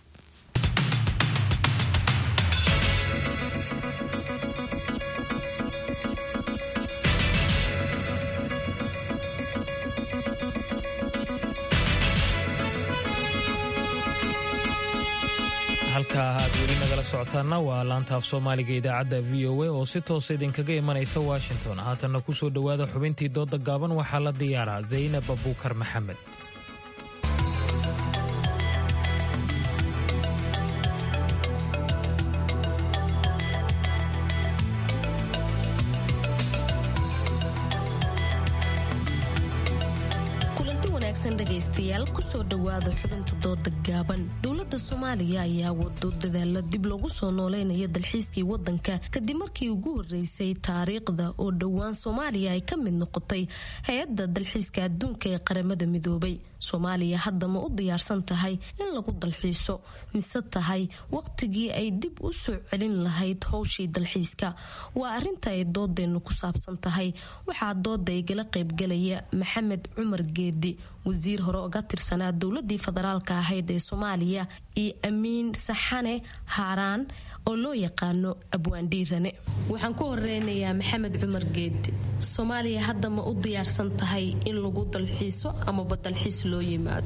halka aad weli nagala socotaana waa laanta af soomaaliga idaacadda v o a oo si toosa idinkaga imanaysa washington haatanna ku soo dhowaada xubintii dooda gaaban waxaa la diyaaraa zaynab abuukar maxamed dhegaystayaal kusoo dhowaada xubinta dooda gaaban dowlada soomaaliya ayaa wado dadaala dib loogu soo nooleynaya dalxiiskii wadanka kadib markii ugu horeysay taariikhda oo dhowaan soomaaliya ay ka mid noqotay hay-adda dalxiiska adduunka ee qaramada midoobay soomaaliya hadda ma u diyaarsan tahay in lagu dalxiiso mise tahay waqtigii ay dib u soo celin lahayd howshii dalxiiska waa arinta ay doodeennu ku saabsan tahay waxaa dooda igala qaybgalaya maxamed cumar geedi wasiir hore oga tirsanaa dowladii federaalka ahayd ee soomaaliya iyo amiin saxane haaraan oo loo yaqaano abwaandhiirane waxaan ku horeynayaa maxamed cumar geedi soomaaliya hadda ma u diyaarsan tahay in lagu dalxiiso amaba dalxiis loo yimaado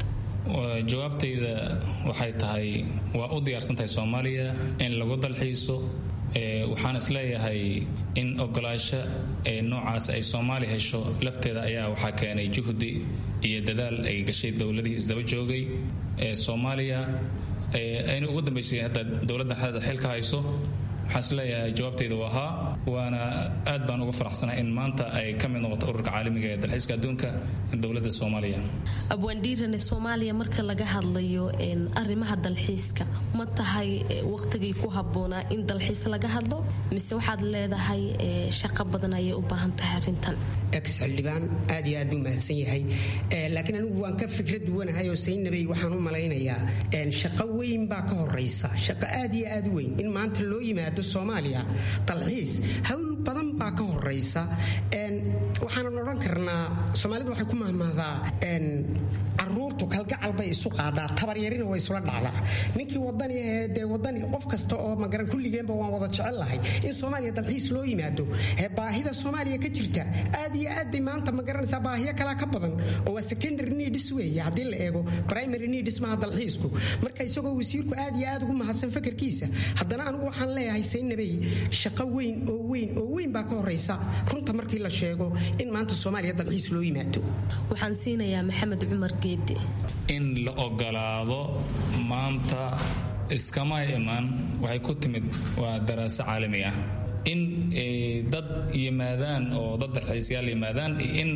jawaabtayda waxay tahay waa u diyaarsan tahay soomaaliya in lagu dalxiiso waxaan isleeyahay in ogolaasho ee noocaas ay soomaaliya hesho lafteeda ayaa waxaa keenay juhdi iyo dadaal ay gashay dowladihii isdaba joogay ee soomaaliya ayna ugu dambaysay hadda dowladda xilka hayso waxaan isleeyahay jawaabtayda waa haa waana aad baan uga faraxsanahay in maanta ay ka mid noqoto ururka caalamiga ee dalxiiska adduunka dowladda soomaaliya abwaandhiirane soomaaliya marka laga hadlayo arrimaha dalxiiska ma tahay waqtigii ku habboonaa in dalxiis laga hadlo mise waxaad leedahay shaqo badan ayay u baahan tahay arrintan ex xildhibaan aad iyo aad buu mahadsan yahay laakiin anigu waan ka fikra duwanahay oo saynabey waxaan u malaynayaa shaqo weyn baa ka horaysa shaqo aad iyo aad u weyn in maanta loo yimaado soomaaliya dalxiis hawl badan baa ka horaysa waxaanan odhan karnaa soomaalidu waxay ku mahmahdaa caruurtu kalgacal bay isu qaadaa tabaryarina way isula dhacdaa ninkii wadani ahee dee wadani qof kasta oo magaran kulligeenba waan wada jecel lahay in soomaaliya dalxiis loo yimaado baahida soomaaliya ka jirta aad iyo aad bay maanta magaranaysaa baahiyo kalaa ka badan oo waa secondary needs weeye haddii la eego primary needs maha dalxiisku marka isagoo wasiirku aad iyo aad ugu mahadsan fakarkiisa haddana anigu waxaan leeyahay saynabey shaqo weyn oo weyn oo weyn baa ka horaysa runta markii la sheego in maanta soomaaliya dalxiis loo yimaado waxaan siinayaa maxamed cumar geedi in la ogolaado maanta iskama iman waxay ku timid waa daraaso caalami ah in dad yimaadaan oo dad dalxiisyaal yimaadaan in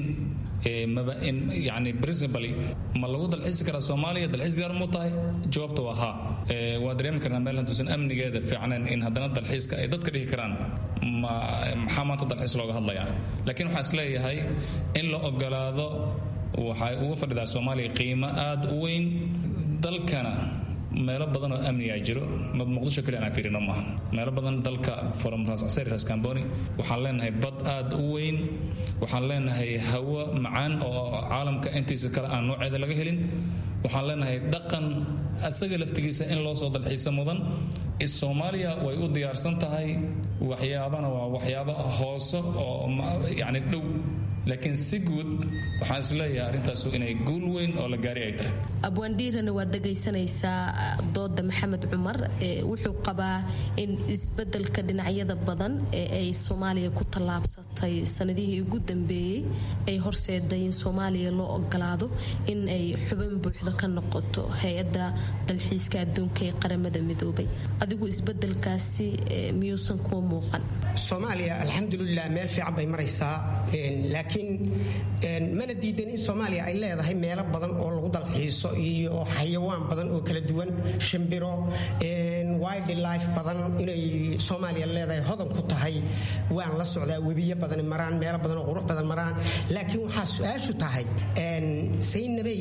yani principally ma lagu dalxiisi karaa soomaaliya dalxiis diyaar mu tahay jawaabta waa haa waa dareemi karnaa meel hantuusan amnigeeda fiicnayn in haddana dalxiiska ay dadka dhihi karaan maxaa maanta dalxiis looga hadlayaa laakiin waxaan isleeyahay in la ogolaado waxay uga fadhidaa soomaaliya qiimo aad u weyn dalkana meelo badan oo amnigaa jiro muqdisho kaliya aan fiirino maaha meelo badan dalka from rascasari rascamboni waxaan leenahay bad aad u weyn waxaan leenahay hawo macaan oo caalamka intiisa kale aan nooceeda laga helin waxaan leenahay dhaqan asaga laftigiisa in loo soo dalxiisa mudan soomaaliya way u diyaarsan tahay waxyaabana waa waxyaabo hoose oo yani dhow laakiin si guud waxaan isleeyahay arrintaasu inay guul weyn oo la gaari ay tahay abwaandhiirana waad dhegaysanaysaa dooda maxamed cumar wuxuu qabaa in isbedelka dhinacyada badan ee ay soomaaliya ku tallaabsatay sanadihii ugu dambeeyey ay horseeday in soomaaliya loo ogolaado in ay xubin buuxda ka noqoto hay-adda dalxiiska adduunka ee qaramada midoobay adigu isbedelkaasi miyuusan kuwa muuqan soomaaliya alxamdulilah meel fiican bay maraysaa laakiin mana diidan in soomaaliya ay leedahay meelo badan oo lagu dalxiiso iyo xayawaan badan oo kala duwan shimbiro wildlife badan inay soomaaliya leedahay hodan ku tahay waan la socdaa webiyo badan maraan meelo badan oo qurux badan maraan laakiin waxaa su-aashu tahay saynabey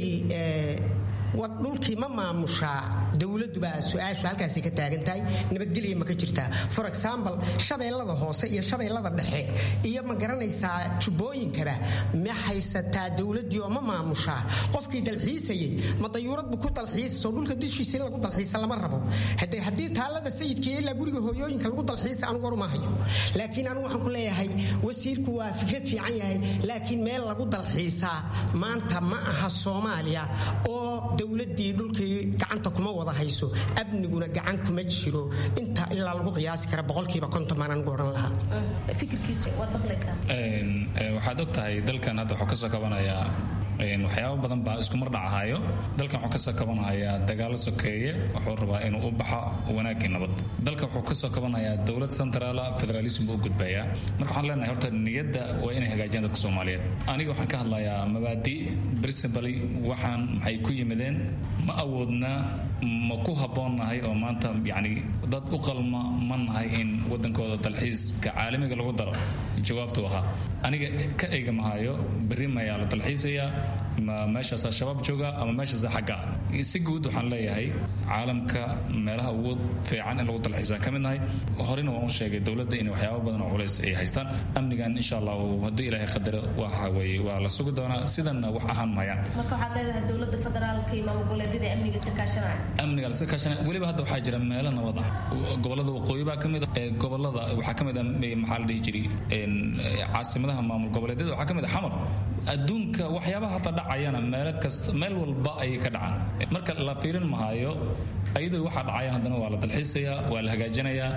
dhulkii ma maamushaa dowladuba su-aashu halkaasay ka taagan tahay nabadgelya ma ka jirtaa for example shabeellada hoose iyo shabeellada dhexe iyo ma garanaysaa jubbooyinkaba ma haysataa dowladii oo ma maamushaa qofkii dalxiisayay ma dayuurad bu ku dalxiisaso dhulka dushiisa in lagu dalxiisa lama rabo hade haddii taallada sayidka ilaa guriga hooyooyinka lagu dalxiisa anugu waruma hayo laakiin anigu waxaan ku leeyahay wasiirku waa fikrad fiican yahay laakiin meel lagu dalxiisaa maanta ma aha soomaaliya oo dowladii dhulkii gacanta kuma wada hayso amniguna gacan kuma jiro inta ilaa lagu qiyaasi kara boqolkiiba konton baan anigu odhan lahaa waxaad og tahay dalkan hadda wuxuu kasoo kabanayaa waxyaabo badan baa isku mar dhacahayo dalkan wuxuu kasoo kabanayaa dagaalo sokeeye wuxuu rabaa inuu u baxo wanaagii nabad dalkan wuxuu kasoo kabanayaa dowlad centraala federalism u gudbaya marka waxaan leenahay horta niyadda waa inay hagaajiyaan dadka soomaaliyeed aniga waxaan ka hadlayaa mabaadi principally waxaan maxay ku yimideen ma awoodna ma ku habboonnahay oo maanta yacni dad u qalma ma nahay in wadankooda dalxiiska caalamiga lagu daro jawaabtu ahaa aniga ka eega mahayo berri mayaa la dalxiisayaa ma meeshaasaa shabaab jooga ama meeshaasaa xagga si guud waxaan leeyahay caalamka meelaha ugu fiican in lagu dalxiisaan ka mid nahay horena waan u sheegay dowladda in waxyaaba badan oo culays ay haystaan amnigan insha allah haddii ilaahay qadaro waxa weeye waa la sugi doonaa sidanna wax ahaan mahayaan marka waxaad leedahay dowladda federaalka iyo maamul goboleedyada amniga iska kaashanaya amniga laska kaashanaya weliba hadda waxaa jira meelo nabad ah gobolada waqooyi baa ka mid ah gobolada waxaa ka mid ah maxaa la dhihi jiray caasimadaha maamul goboleedyada waxaa ka mid ah xamar adduunka waxyaabaha hadda dhaca dhacayana meel kasta meel walba ayay ka dhacaan marka la fiirin mahayo ayadoo waxaa dhacayan haddana waa la dalxiisayaa waa la hagaajinayaa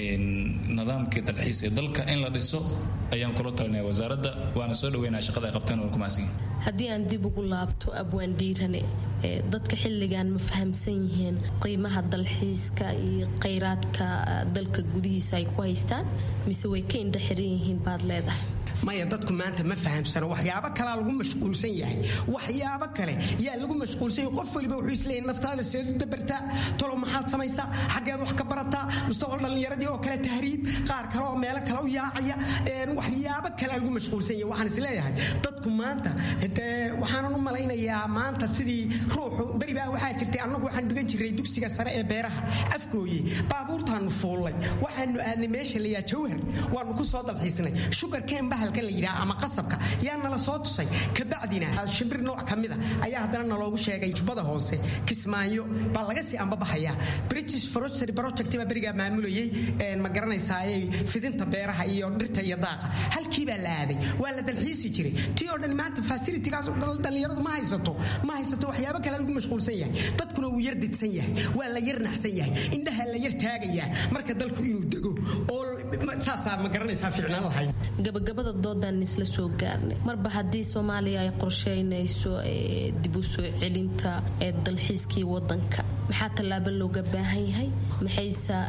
nidaamkii dalxiis ee dalka in la dhiso ayaan kula talinaya wasaaradda waana soo dhaweynaya shaqada ay qabteen waan ku mahadsan haddii aan dib ugu laabto abwaan dhiirane dadka xilligan ma fahamsan yihiin qiimaha dalxiiska iyo khayraadka dalka gudihiisa ay ku haystaan mise way ka indha xiran yihiin baad leedahay maya dadku maanta ma fahamsano waxyaabo kalaa lagu mashquulsan yahay waxyaabo kale yaa lagu mashquulsan yahay qof waliba wuxuu isleeyahay naftaada seed u dabartaa tolow maxaad samaysaa xaggeed wax ka barataa mustaqbal dhallinyaradii oo kale tahriib qaar kale oo meelo kale u yaacaya waxyaabo kale lagu mashquulsan yahay waxaan isleeyahay dadku maanta waxaanan u malaynayaa maanta sidii ruuxu beribaa waxaa jirtay annagu waxaan dhigan jiray dugsiga sare ee beeraha afgooye baabuurtaanu fuullay waxaanu aadnay meesha layaa jawhar waanu ku soo dalxiisnay shugarkeen bahal la yidhaha ama qasabka yaa nala soo tusay kabacdina shimbir nooc ka mida ayaa haddana naloogu sheegay jubbada hoose kismaayo baa laga sii ambabaxayaa british forestry project baa berigaa maamulayay ma garanaysaaye fidinta beeraha iyo dhirta iyo daaqa halkii baa la aaday waa la dalxiisi jiray tii oo dhan maanta facilitigaas dhallinyaradu ma haysato ma haysato waxyaabo kale lagu mashquulsan yahay dadkuna wuu yar didsan yahay waa la yar naxsan yahay indhaha la yar taagayaa marka dalku inuu dego oo saasaa ma garanaysaa fiicnaan lahayd gabagabada doodan isla soo gaarnay marba haddii soomaaliya ay qorsheynayso dib u soo celinta ee dalxiiskii wadanka maxaa tallaabo looga baahan yahay maxayse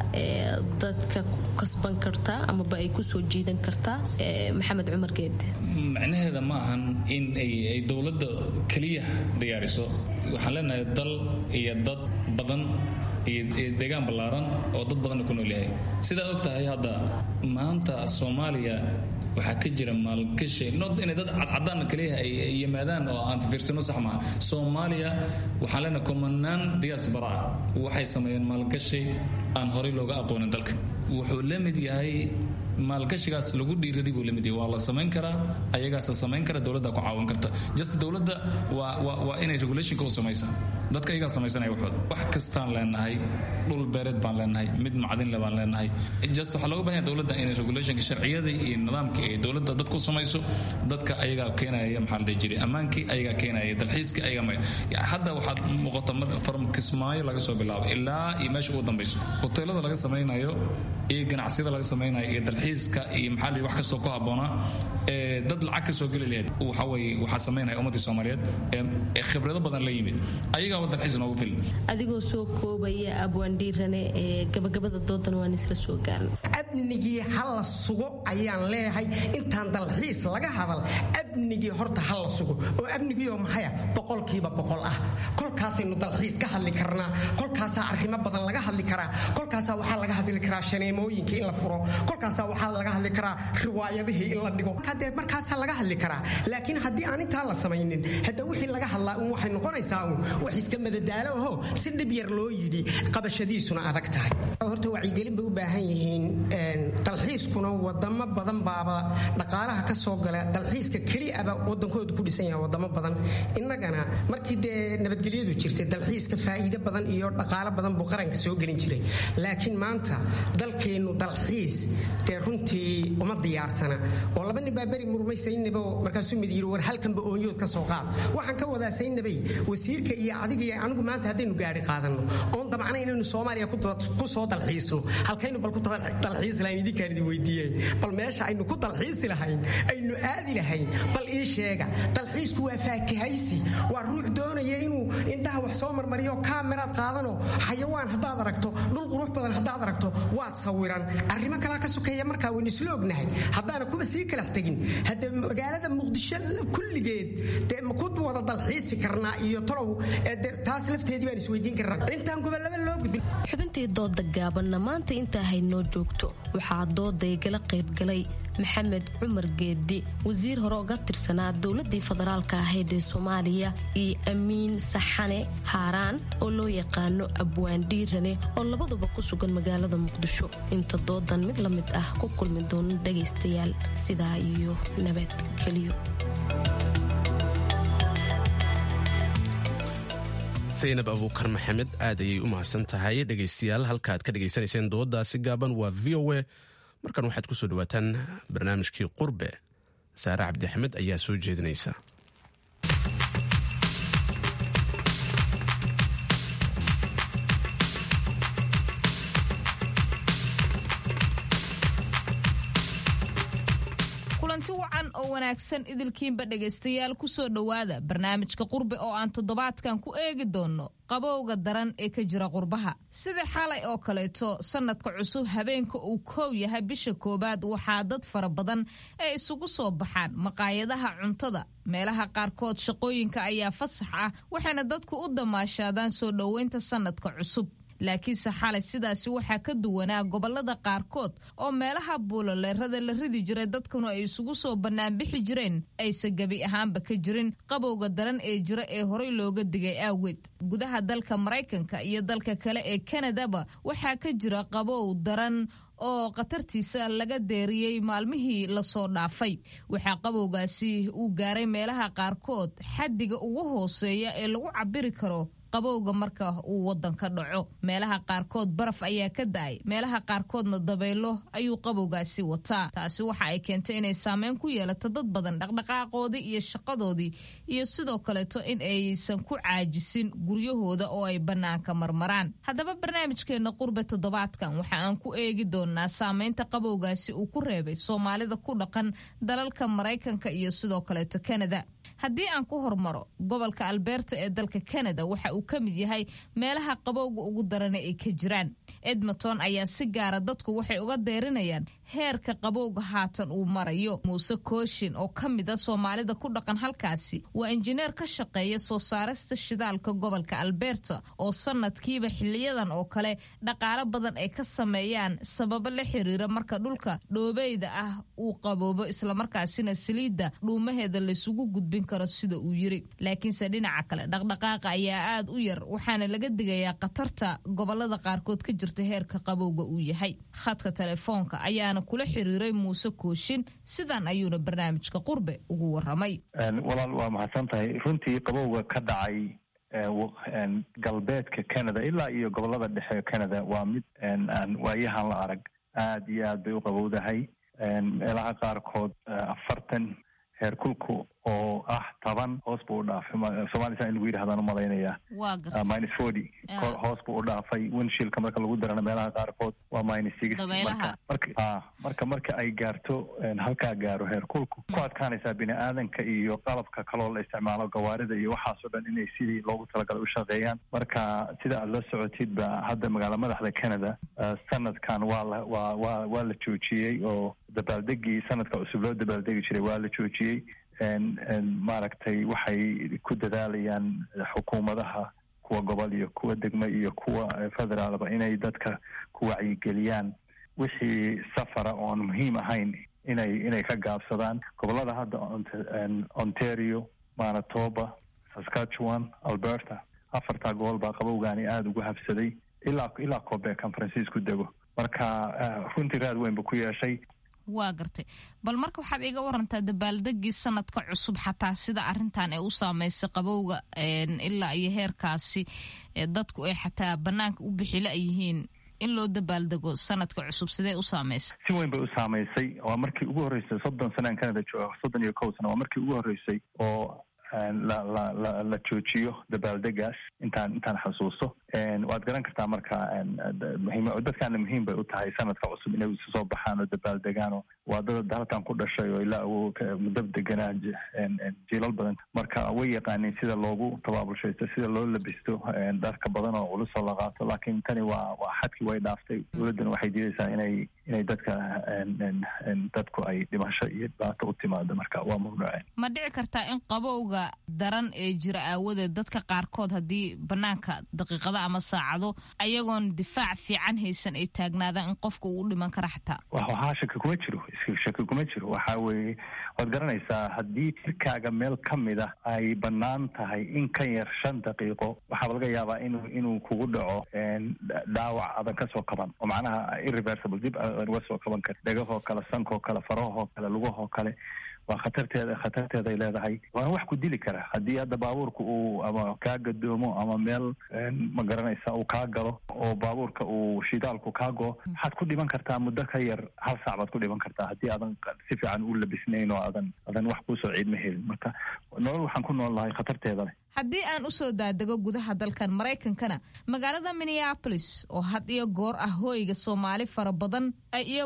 dadka ku kasban kartaa amaba ay kusoo jiidan kartaa maxamed cumar geede macnaheeda ma ahan in ay dowladda keliya diyaariso waxaan leenahay dal iyo dad badan iyo deegaan ballaaran oo dad badanna ku nool yahay sidaad og tahay hadda maanta soomaaliya waxaa ka jira maalgashi not inay dad cadcadaan kaliya ay yimaadaan oo aan fiirsano sax maaha soomaaliya waxaan leenahay kumanaan diaspora ah waxay sameeyeen maalgashi aan horey looga aqoonin dalka wuxuu la mid yahay maalgashigaas lagu dhiiraday buu lamid yahay waa la samayn karaa ayagaasa samayn kara dowladda ku caawin karta just dowladda waa waa waa inay regulationka u samaysaa dadka ayagaa samaysanaya waxooda wax kastaan leenahay dhul beereed baan leenahay mid macdinle baan leenahay just waxaa looga baahan dowladda inay regulationka sharciyada iyo nidaamka ee dowladda dadka u samayso dadka ayagaa keenaya maxaa la dhihi jiray ammaankii ayagaa keenaya dalxiiska ayagaa may hadda waxaad muuqata from kismaayo laga soo bilaabo ilaa iyo meesha ugu dambayso hoteelada laga samaynayo iyo ganacsiyada laga samaynayo iyo dalxiiska iyo maxaa la wax kastoo ku habboonaa ee dad lacag ka soo geli lahayd waxa weeye waxaa samaynaya ummaddii soomaaliyeed ee khibrado badan la yimid ayagaaba dalxiis noogu filan adigoo soo koobaya abwaandhiirane ee gabagabada doodan waan isla soo gaarnay amnigii ha la sugo ayaan leeyahay intaan dalxiis laga hadal amnigii horta ha la sugo oo amnigiioo maxaya boqolkiiba boqol ah kolkaasaynu dalxiis ka hadli karnaa kolkaasaa arrimo badan laga hadli karaa kolkaasaa waxaa laga hadli karaa shaneemooyinka in la furo kolkaasaa waxaa laga hadli karaa riwaayadihii in la dhigo dee markaasaa laga hadli karaa laakiin haddii aan intaa la samaynin hadda wixii laga hadlaa un waxay noqonaysaa un wax iska madadaalo aho si dhib yar loo yidhi qabashadiisuna adag tahay horta wacyigelin bay u baahan yihiin dalxiiskuna wadamo badan baaba dhaqaalaha ka soo gala dalxiiska keliaba wadankoodu ku dhisan yahay wadamo badan innagana markii dee nabadgelyadu jirtay dalxiiska faa'iido badan iyo dhaqaalo badan buu qaranka soo gelin jiray laakiin maanta dalkeennu dalxiis dee runtii uma diyaarsana oo laba nin baa beri murmay saynabo markaasuu mid yidhi war halkanba oonyood ka soo qaad waxaan ka wadaa saynabay wasiirka iyo adiga iyo anigu maanta haddaynu gaari qaadanno oon damcna inaynu soomaaliya ku soo dalxiisno halkaynu bal ku dalxiisi lahayn idinkaan idin weydiiyey bal meesha aynu ku dalxiisi lahayn aynu aadi lahayn bal ii sheega dalxiisku waa faakahaysi waa ruux doonaya inuu indhaha wax soo marmariyo kaameraad qaadano xayawaan haddaad aragto dhul qurux badan haddaad aragto waad sawiran arrimo kalaa ka sokeeya markaa waynu isla ognahay haddaana kuba sii kalax tegin hadde magaalada muqdisho kulligeed dee ma ku wada dalxiisi karnaa iyo tolow taas lafteedii baan isweydiin karnaa intaan gobolaba loo gudbin xubintii dooda gaabanna maanta intaa haynoo joogto waxaa dooday gala qaybgalay maxamed cumar geedi wasiir hore uga tirsanaa dowladii federaalka ahayd ee soomaaliya iyo amiin saxane haaraan oo loo yaqaano abwaan dhiirane oo labaduba ku sugan magaalada muqdisho inta doodan mid la mid ah ku kulmi doono dhagaystayaal sidaa iyo nabadgelyo saynab abuukar maxamed aad ayay u mahadsan tahay dhegaystayaal halkaaad ka dhegaysanayseen dooddaasi gaaban waa v o a markan waxaad ku soo dhawaataan barnaamijkii qurbe saare cabdi axmed ayaa soo jeedinaysa wacan oo wanaagsan idilkiinba dhegaystayaal ku soo dhowaada barnaamijka qurbe oo aan toddobaadkan ku eegi doonno qabowga daran ee ka jira qurbaha sida xalay oo kaleeto sannadka cusub habeenka uu koow yahay bisha koowaad waxaa dad fara badan ee isugu soo baxaan maqaayadaha cuntada meelaha qaarkood shaqooyinka ayaa fasax ah waxayna dadku u damaashaadaan soo dhoweynta sannadka cusub laakiinse xalay sidaasi waxaa ka duwanaa gobolada qaarkood oo meelaha buuloleerada la ridi jiray dadkuna ay isugu soo bannaanbixi jireen aysan gebi ahaanba ka jirin qabowga daran ee jira ee horey looga digay aaweed gudaha dalka maraykanka iyo dalka kale ee kanadaba waxaa ka jira qabow daran oo khatartiisa laga deeriyey maalmihii lasoo dhaafay waxaa qabowgaasi uu gaaray meelaha qaarkood xaddiga ugu hooseeya ee lagu cabiri karo qabowga marka uu wadanka dhaco meelaha qaarkood baraf ayaa ka da-ay meelaha qaarkoodna dabaylo ayuu qabowgaasi wataa taasi waxa ay keentay inay saameyn ku yeelato dad badan dhaqdhaqaaqoodii iyo shaqadoodii iyo sidoo kaleeto in aysan ku caajisin guryahooda oo ay bannaanka marmaraan haddaba barnaamijkeenna qurbe toddobaadkan waxa aan ku eegi doonaa saameynta qabowgaasi uu ku reebay soomaalida ku dhaqan dalalka maraykanka iyo sidoo kaleeto kanada haddii aan ku hormaro gobolka alberta ee dalka kanada waxa uu ka mid yahay meelaha qabowga ugu darana ay ka jiraan edmonton ayaa si gaara dadku waxay uga deerinayaan heerka qabowga haatan uu marayo muuse kooshin oo ka mid a soomaalida ku dhaqan halkaasi waa injineer ka shaqeeya soo saarista shidaalka gobolka alberta oo sanadkiiba xiliyadan oo kale dhaqaalo badan ay ka sameeyaan sababo la xiriira marka dhulka dhoobeyda ah uu qaboobo islamarkaasina saliidda dhuumaheeda laysugu gudbin karo sida uu yiri laakiinse dhinaca kale dhaqdhaqaaqa ayaa aad u yar waxaana laga digayaa khatarta gobolada qaarkood ka jirta heerka qabowga uu yahay khadka telefoonka ayaana kula xiriiray muuse kooshin sidan ayuuna barnaamijka qurbe ugu waramay walaal waa mahadsan tahay runtii qabowga ka dhacay galbeedka canada ilaa iyo gobolada dhexe canada waa mid aan waayahan la arag aad iyo aad bay u qabowdahay meelaha qaarkood afartan heerkulku oo ah toban hoos buu u dhaafay soomaalisa in lagu yidhahdaan umalaynaya minus forty hoos buu u dhaafay winshilka marka lagu darana meelaha qaarkood waa minus six marka marka marka ay gaarto halkaa gaaro heerkulku ku adkaanaysaa bini aadanka iyo qalabka kaloo la isticmaalo gawaarida iyo waxaasoo dhan inay sidii loogu talagalay u shaqeeyaan marka sida aad la socotid ba hadda magaala madaxda canada sanadkan waa la waa waa waa la joojiyey oo dabaaldegii sanadka cusub loo dabaaldegi jiray waa la joojiyey maaragtay waxay ku dadaalayaan xukuumadaha kuwa gobol iyo kuwa degmo iyo kuwa federaalba inay dadka ku wacyigeliyaan wixii safara oon muhiim ahayn inay inay ka gaabsadaan gobolada hadda ontario manitoba saskatchewan alberta afartaa gobol baa qabowgaani aada ugu habsaday ilaa ilaa quebec an francisco dego marka runtii raad weyn ba ku yeeshay waa gartay bal marka waxaad iga warantaa dabaaldegii sanadka cusub xataa sida arintan ay u saameysay qabowga ilaa iyo heerkaasi dadku ay xataa banaanka u bixila yihiin in loo dabaaldego sanadka cusub sidee u saameysay si weyn bay u saamaysay waa markii ugu horreysay soddon sana an canada jooga soddon iyo kow sana waa markii ugu horreysay oo la la la la joojiyo dabaaldegaas intaan intaan xasuusto waad garan kartaa marka muhiim dadkaana muhiim bay u tahay sanadka cusub inay isu soo baxaan oo dabaaldegaano waa dad halkan ku dhashay oo ilaa uu mudab deganaa jiilal badan marka way yaqaaniin sida loogu tabaabulshaysto sida loo labisto dharka badan oo culusoo la qaato laakiin tani waa waa xadkii way dhaaftay dowladdana waxay diidaysaa inay inay dadka dadku ay dhimasho iyo dhibaato u timaado marka waa mamnuuceen ma dhici kartaa in qabowga daran ee jira aawadeed dadka qaarkood haddii banaanka daqiiqada ama saacado ayagoon difaac fiican haysan ay taagnaadaan in qofka uu u dhiman kara xataa waxaa shaki kuma jiro shaki kuma jiro waxa weeye waad garanaysaa haddii jirkaaga meel ka mid ah ay bannaan tahay in ka yar shan daqiiqo waxaaba laga yaabaa inuu inuu kugu dhaco dhaawac adan kasoo kaban oo macnaha irreversible dib adan uga soo kaban kari dhegahoo kale sankoo kale farahoo kale lugahoo kale waa khatarteeda khatarteeday leedahay waana wax ku dili kara haddii hadda baabuurka uu ama kaa gadoomo ama meel ma garanaysa uu kaa galo oo baabuurka uu shidaalku kaa go waxaad ku dhiman kartaa muddo ka yar hal saac baad ku dhiman kartaa haddii aadan si fiican u labisnayn oo aadan aadan wax kuusoo ciidma helin marka nolol waxaan ku nool lahay khatarteeda leh haddii aan u soo daadego gudaha dalkan maraykankana magaalada minneabolis oo had iyo goor ah hooyga soomaali fara badan ay iyagu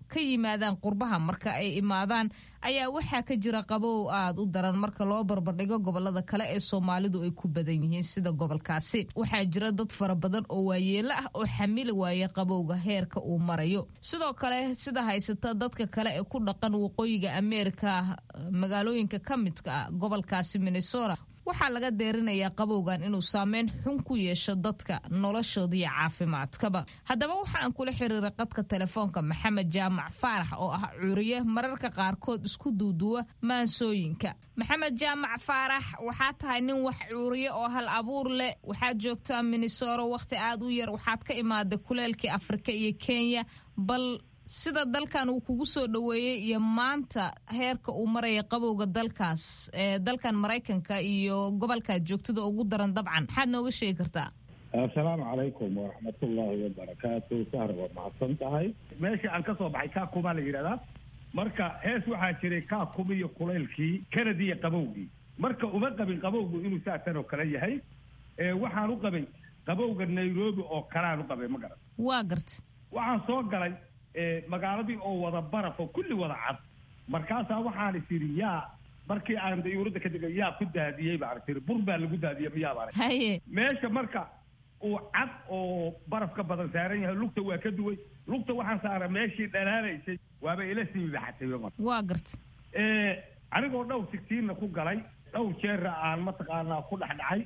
ka yimaadaan qurbaha marka ay imaadaan ayaa waxaa ka jira qabow aad u daran marka loo barbardhigo gobolada kale ee soomaalidu ay ku badan yihiin sida gobolkaasi waxaa jira dad fara badan oo waayeelo ah oo xamili waaya qabowga heerka uu marayo sidoo kale sida haysata dadka kale ee ku dhaqan waqooyiga ameerika magaalooyinka ka midka ah gobolkaasi minnesota waxaa laga deerinayaa qabowgan inuu saameyn xun ku yeesho dadka noloshooda iyo caafimaadkaba haddaba waxa aan kula xiriiray qadka telefoonka maxamed jaamac faarax oo ah curiye mararka qaarkood isku duuduwa maansooyinka maxamed jaamac faarax waxaa tahay nin wax cuuriye oo hal abuur leh waxaad joogtaa minnesora wakhti aad u yar waxaad ka imaaday kuleelkii afrika iyo kenya bal sida dalkan uu kugu soo dhoweeyey iyo maanta heerka uu maraya qabowga dalkaas ee dalkan maraykanka iyo gobolkaad joogtada ugu daran dabcan maxaad nooga sheegi kartaa assalaamu calaykum waraxmatullaahi wabarakaatu sahar waa mahadsan tahay meesha aan ka soo baxay kaakumaa la yidhahdaa marka hees waxaa jiray kaakum iyo kulaylkii kanadi iyo qabowgii marka uma qabin qabowgu inuu saasan oo kale yahay waxaan u qabay qabowga nairobi oo kaleaan u qabay ma garan waa garta waxaan soo galay magaaladii oo wada baraf oo kulli wada cad markaasaa waxaan is idhi yaa markii aan dayuuradda ka degay yaa ku daadiyey baan tiri bur baa lagu daadiyey miyaa baan haye meesha marka uu cad oo baraf ka badan saaran yahay lugta waa ka duway lugta waxaan saara meeshii dhalaalaysay waaba ila sii baxatay marka waa garta anigoo dhowr sigtiinna ku galay dhowr jeerra aan mataqaanaa ku dhex dhacay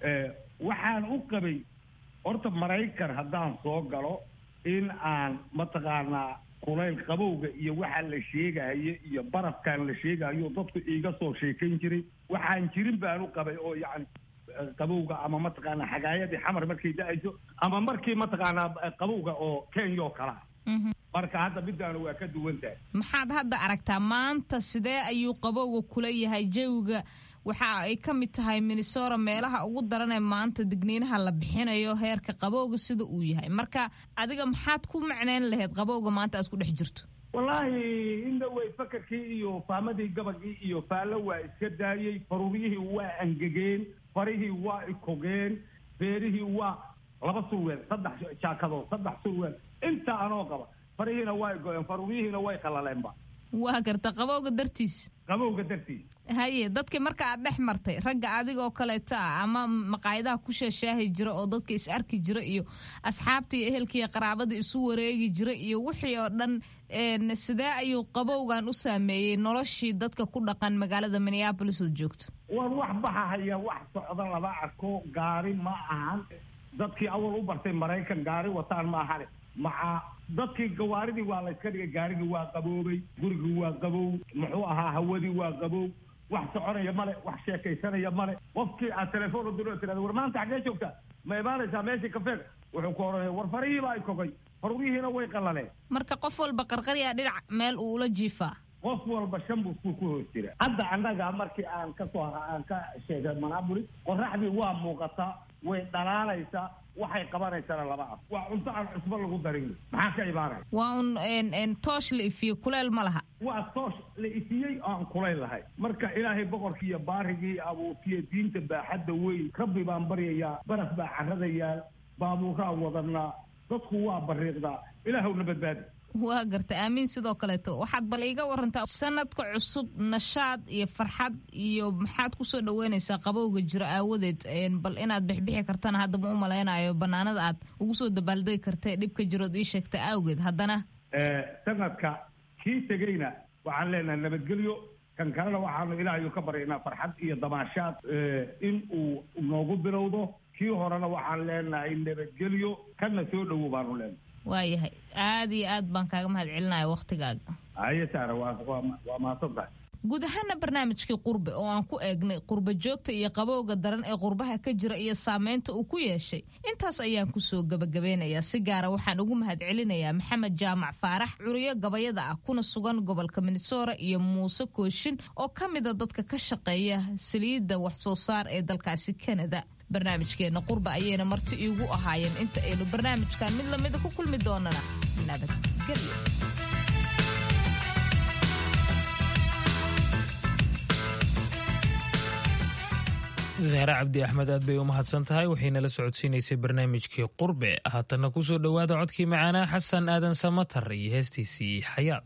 waxaan u qabay horta maraykan haddaan soo galo in aan mataqaanaa kulayl qabowga iyo waxa la sheegahayo iyo barafkan la sheegahayo dadku iiga soo sheekayn jiray waxaan jirin baan u qabay oo yacni qabowga ama mataqaanaa xagaayadii xamar markay da-ayso ama markii mataqaanaa qabowga oo kenya oo kalaa marka hadda midaanu waa ka duwan tahay maxaad hadda aragtaa maanta sidee ayuu qabowga kula yahay jawiga waxa ay ka mid tahay minnesota meelaha ugu daranee maanta digniinaha la bixinayo heerka qabowga sida uu yahay marka adiga maxaad ku macneyn lahayd qabowga maanta aad ku dhex jirto wallaahi indhawey fakarkii iyo faamadii gabagii iyo faallo waa iska daayey faruuriyihii waa angegeen farihii waa ikogeen beerihii waa laba surweel saddex jaakadood saddex surweel intaa anoo qaba farihiina waa igoeen faruuriyihiina way qalaleenba waa garta qabowga dartiis qabowga dartiis haye dadkii marka aad dhex martay ragga adigoo kaleeta ah ama maqaayadaha ku sheeshaahi jira oo dadka is arki jira iyo asxaabtii ehelkiiyo qaraabada isu wareegi jira iyo wixii oo dhan sidee ayuu qabowgan u saameeyey noloshii dadka ku dhaqan magaalada minneabolis ood joogto war wax baxahaya wax socda lama arko gaari ma ahan dadkii awal u bartay maraykan gaari wataan ma ahane maca dadkii gawaaridii waa la yska dhigay gaarigii waa qaboobay gurigii waa qabow muxuu ahaa hawadii waa qabow wax soconaya male wax sheekaysanaya male qofkii aad telefoon u diro tirada war maanta xaggee joogtaa ma imaanaysaa meeshii kafeeg wuxuu ku oranaya war farihiibaa ay kogay faruurihiina way qallaleen marka qof walba qarqaryaa dhinac meel uu ula jiifaa qof walba shan buskuu ku hoos jira hadda annaga markii aan ka soo aan ka sheegay manabuli qoraxdii waa muuqataa way dhalaalaysaa waxay qabanaysana lama af waa cunto aan cusbo lagu darin maxaa ka imaanaya waa un toosh la ifiyo kuleel ma laha waa toosh la ifiyey oo aan kulayl lahay marka ilaahay boqorkii iyo baarigii abuurtiyo diinta baaxadda weyn rabbi baan baryayaa baraf baa caradayaa baabuuraa wadanaa dadku waa bariiqdaa ilaahowna badbaadi waa garta aamiin sidoo kaleeto waxaad bal iiga warantaa sanadka cusub nashaad iyo farxad iyo maxaad kusoo dhaweynaysaa qabowga jiro aawadeed bal inaad bixbixi kartana hadda ma u malaynayo banaanada aad ugu soo dabaaldegi karta dhibka jirood ii sheegta awgeed haddana sanadka kii tegeyna waxaan leenahay nabadgelyo kan kalena waxaanu ilaahayu ka baryaynaa farxad iyo damaashaad in uu noogu bilowdo kii horena waxaan leenahay nabadgelyo kana soo dhowow baanu leenahay waayahay aada iyo aad baan kaaga mahad celinaya wakhtigaaga haye saara waa waa mahadsan tahay guud ahaana barnaamijkii qurbe oo aan ku eegnay qurba joogta iyo qabowga daran ee qurbaha ka jira iyo saameynta uu ku yeeshay intaas ayaan kusoo gabagabeynayaa si gaara waxaan ugu mahad celinayaa maxamed jaamac faarax curiyo gabayada ah kuna sugan gobolka minnesota iyo muuse kooshin oo ka mida dadka ka shaqeeya saliidda wax soo saar ee dalkaasi kanada barnaamijkeenna qurba ayayna marti iigu ahaayeen inta aynu barnaamijkan mid lamida ku kulmi doonana nabadgelyo zahre cabdi axmed aad bay u mahadsan tahay waxayna la socodsiinaysay barnaamijkii qurbe haatanna ku soo dhowaada codkii macaanaa xasan aadan samatar iyo heestiisii xayaad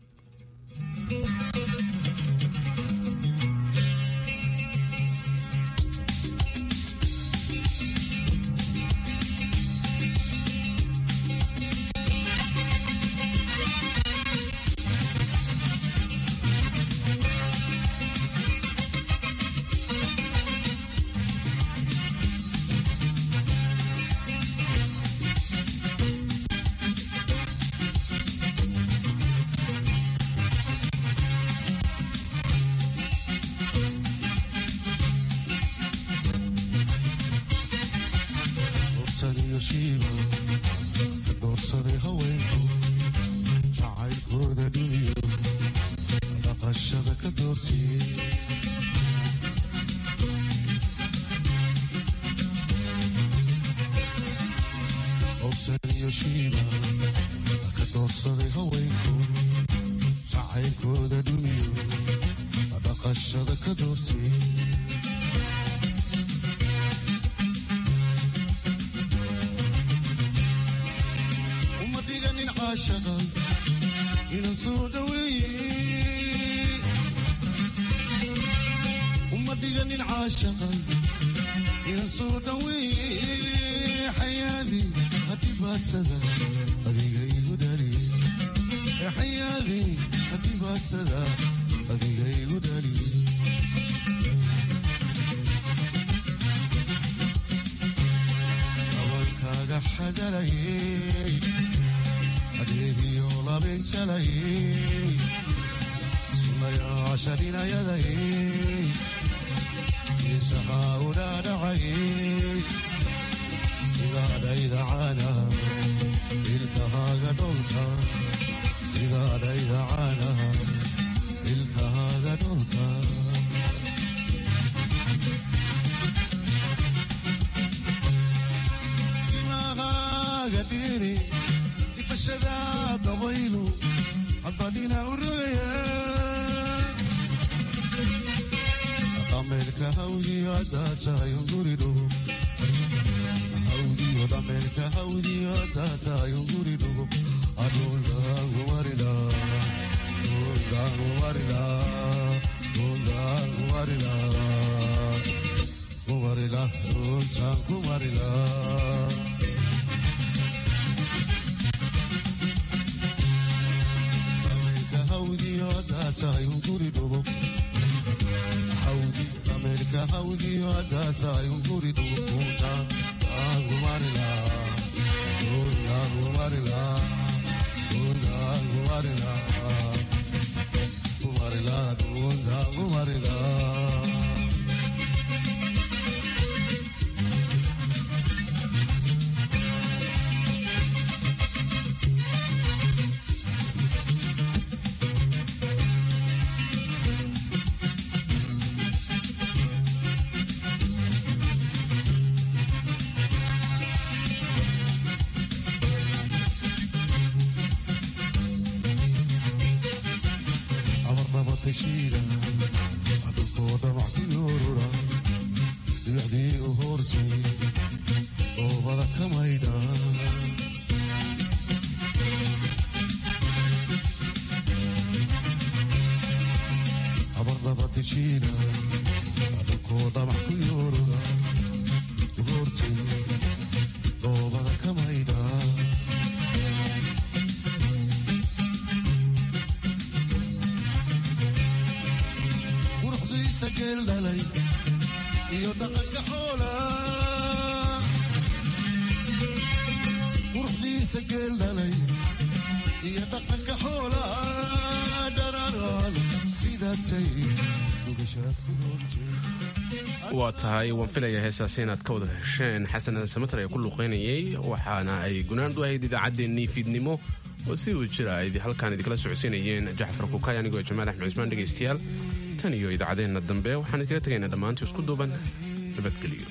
waa tahay waan filaya heesaasi inaad ka wada hesheen xasan aadan samatar ee ku luuqaynayay waxaana ay gunaand u ahayd idaacaddeenii fiidnimo oo si uu jira ay halkaan idinkala socodsiinayeen jacfar kukay anigoo jamaal axmed cismaan dhegaystayaal tan iyo idaacadeenna dambe waxaan idinkala tegaynaa dhammaantii isku duuban nabadgeliyo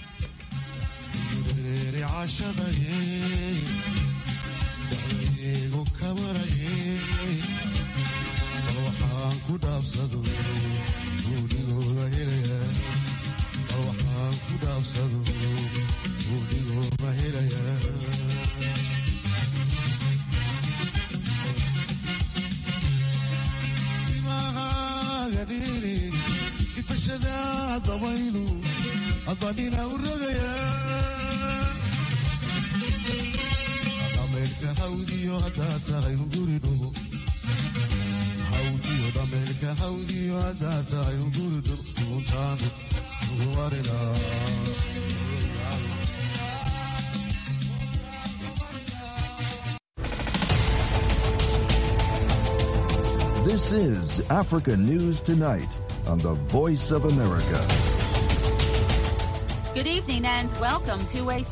aan ku dhaafsado gudhigoo ma helaya timahaaga dhiiri ifashada dabaylu adbadhina u rogaya dhameelka hawdiyo haddaad tahay unguri dhugo hawdiyo dhameelka hawdiyo haddaad tahay unguri dhugo duguntaanu ugu warilaa This is Africa News Tonight on the Voice of America. Good evening and welcome to a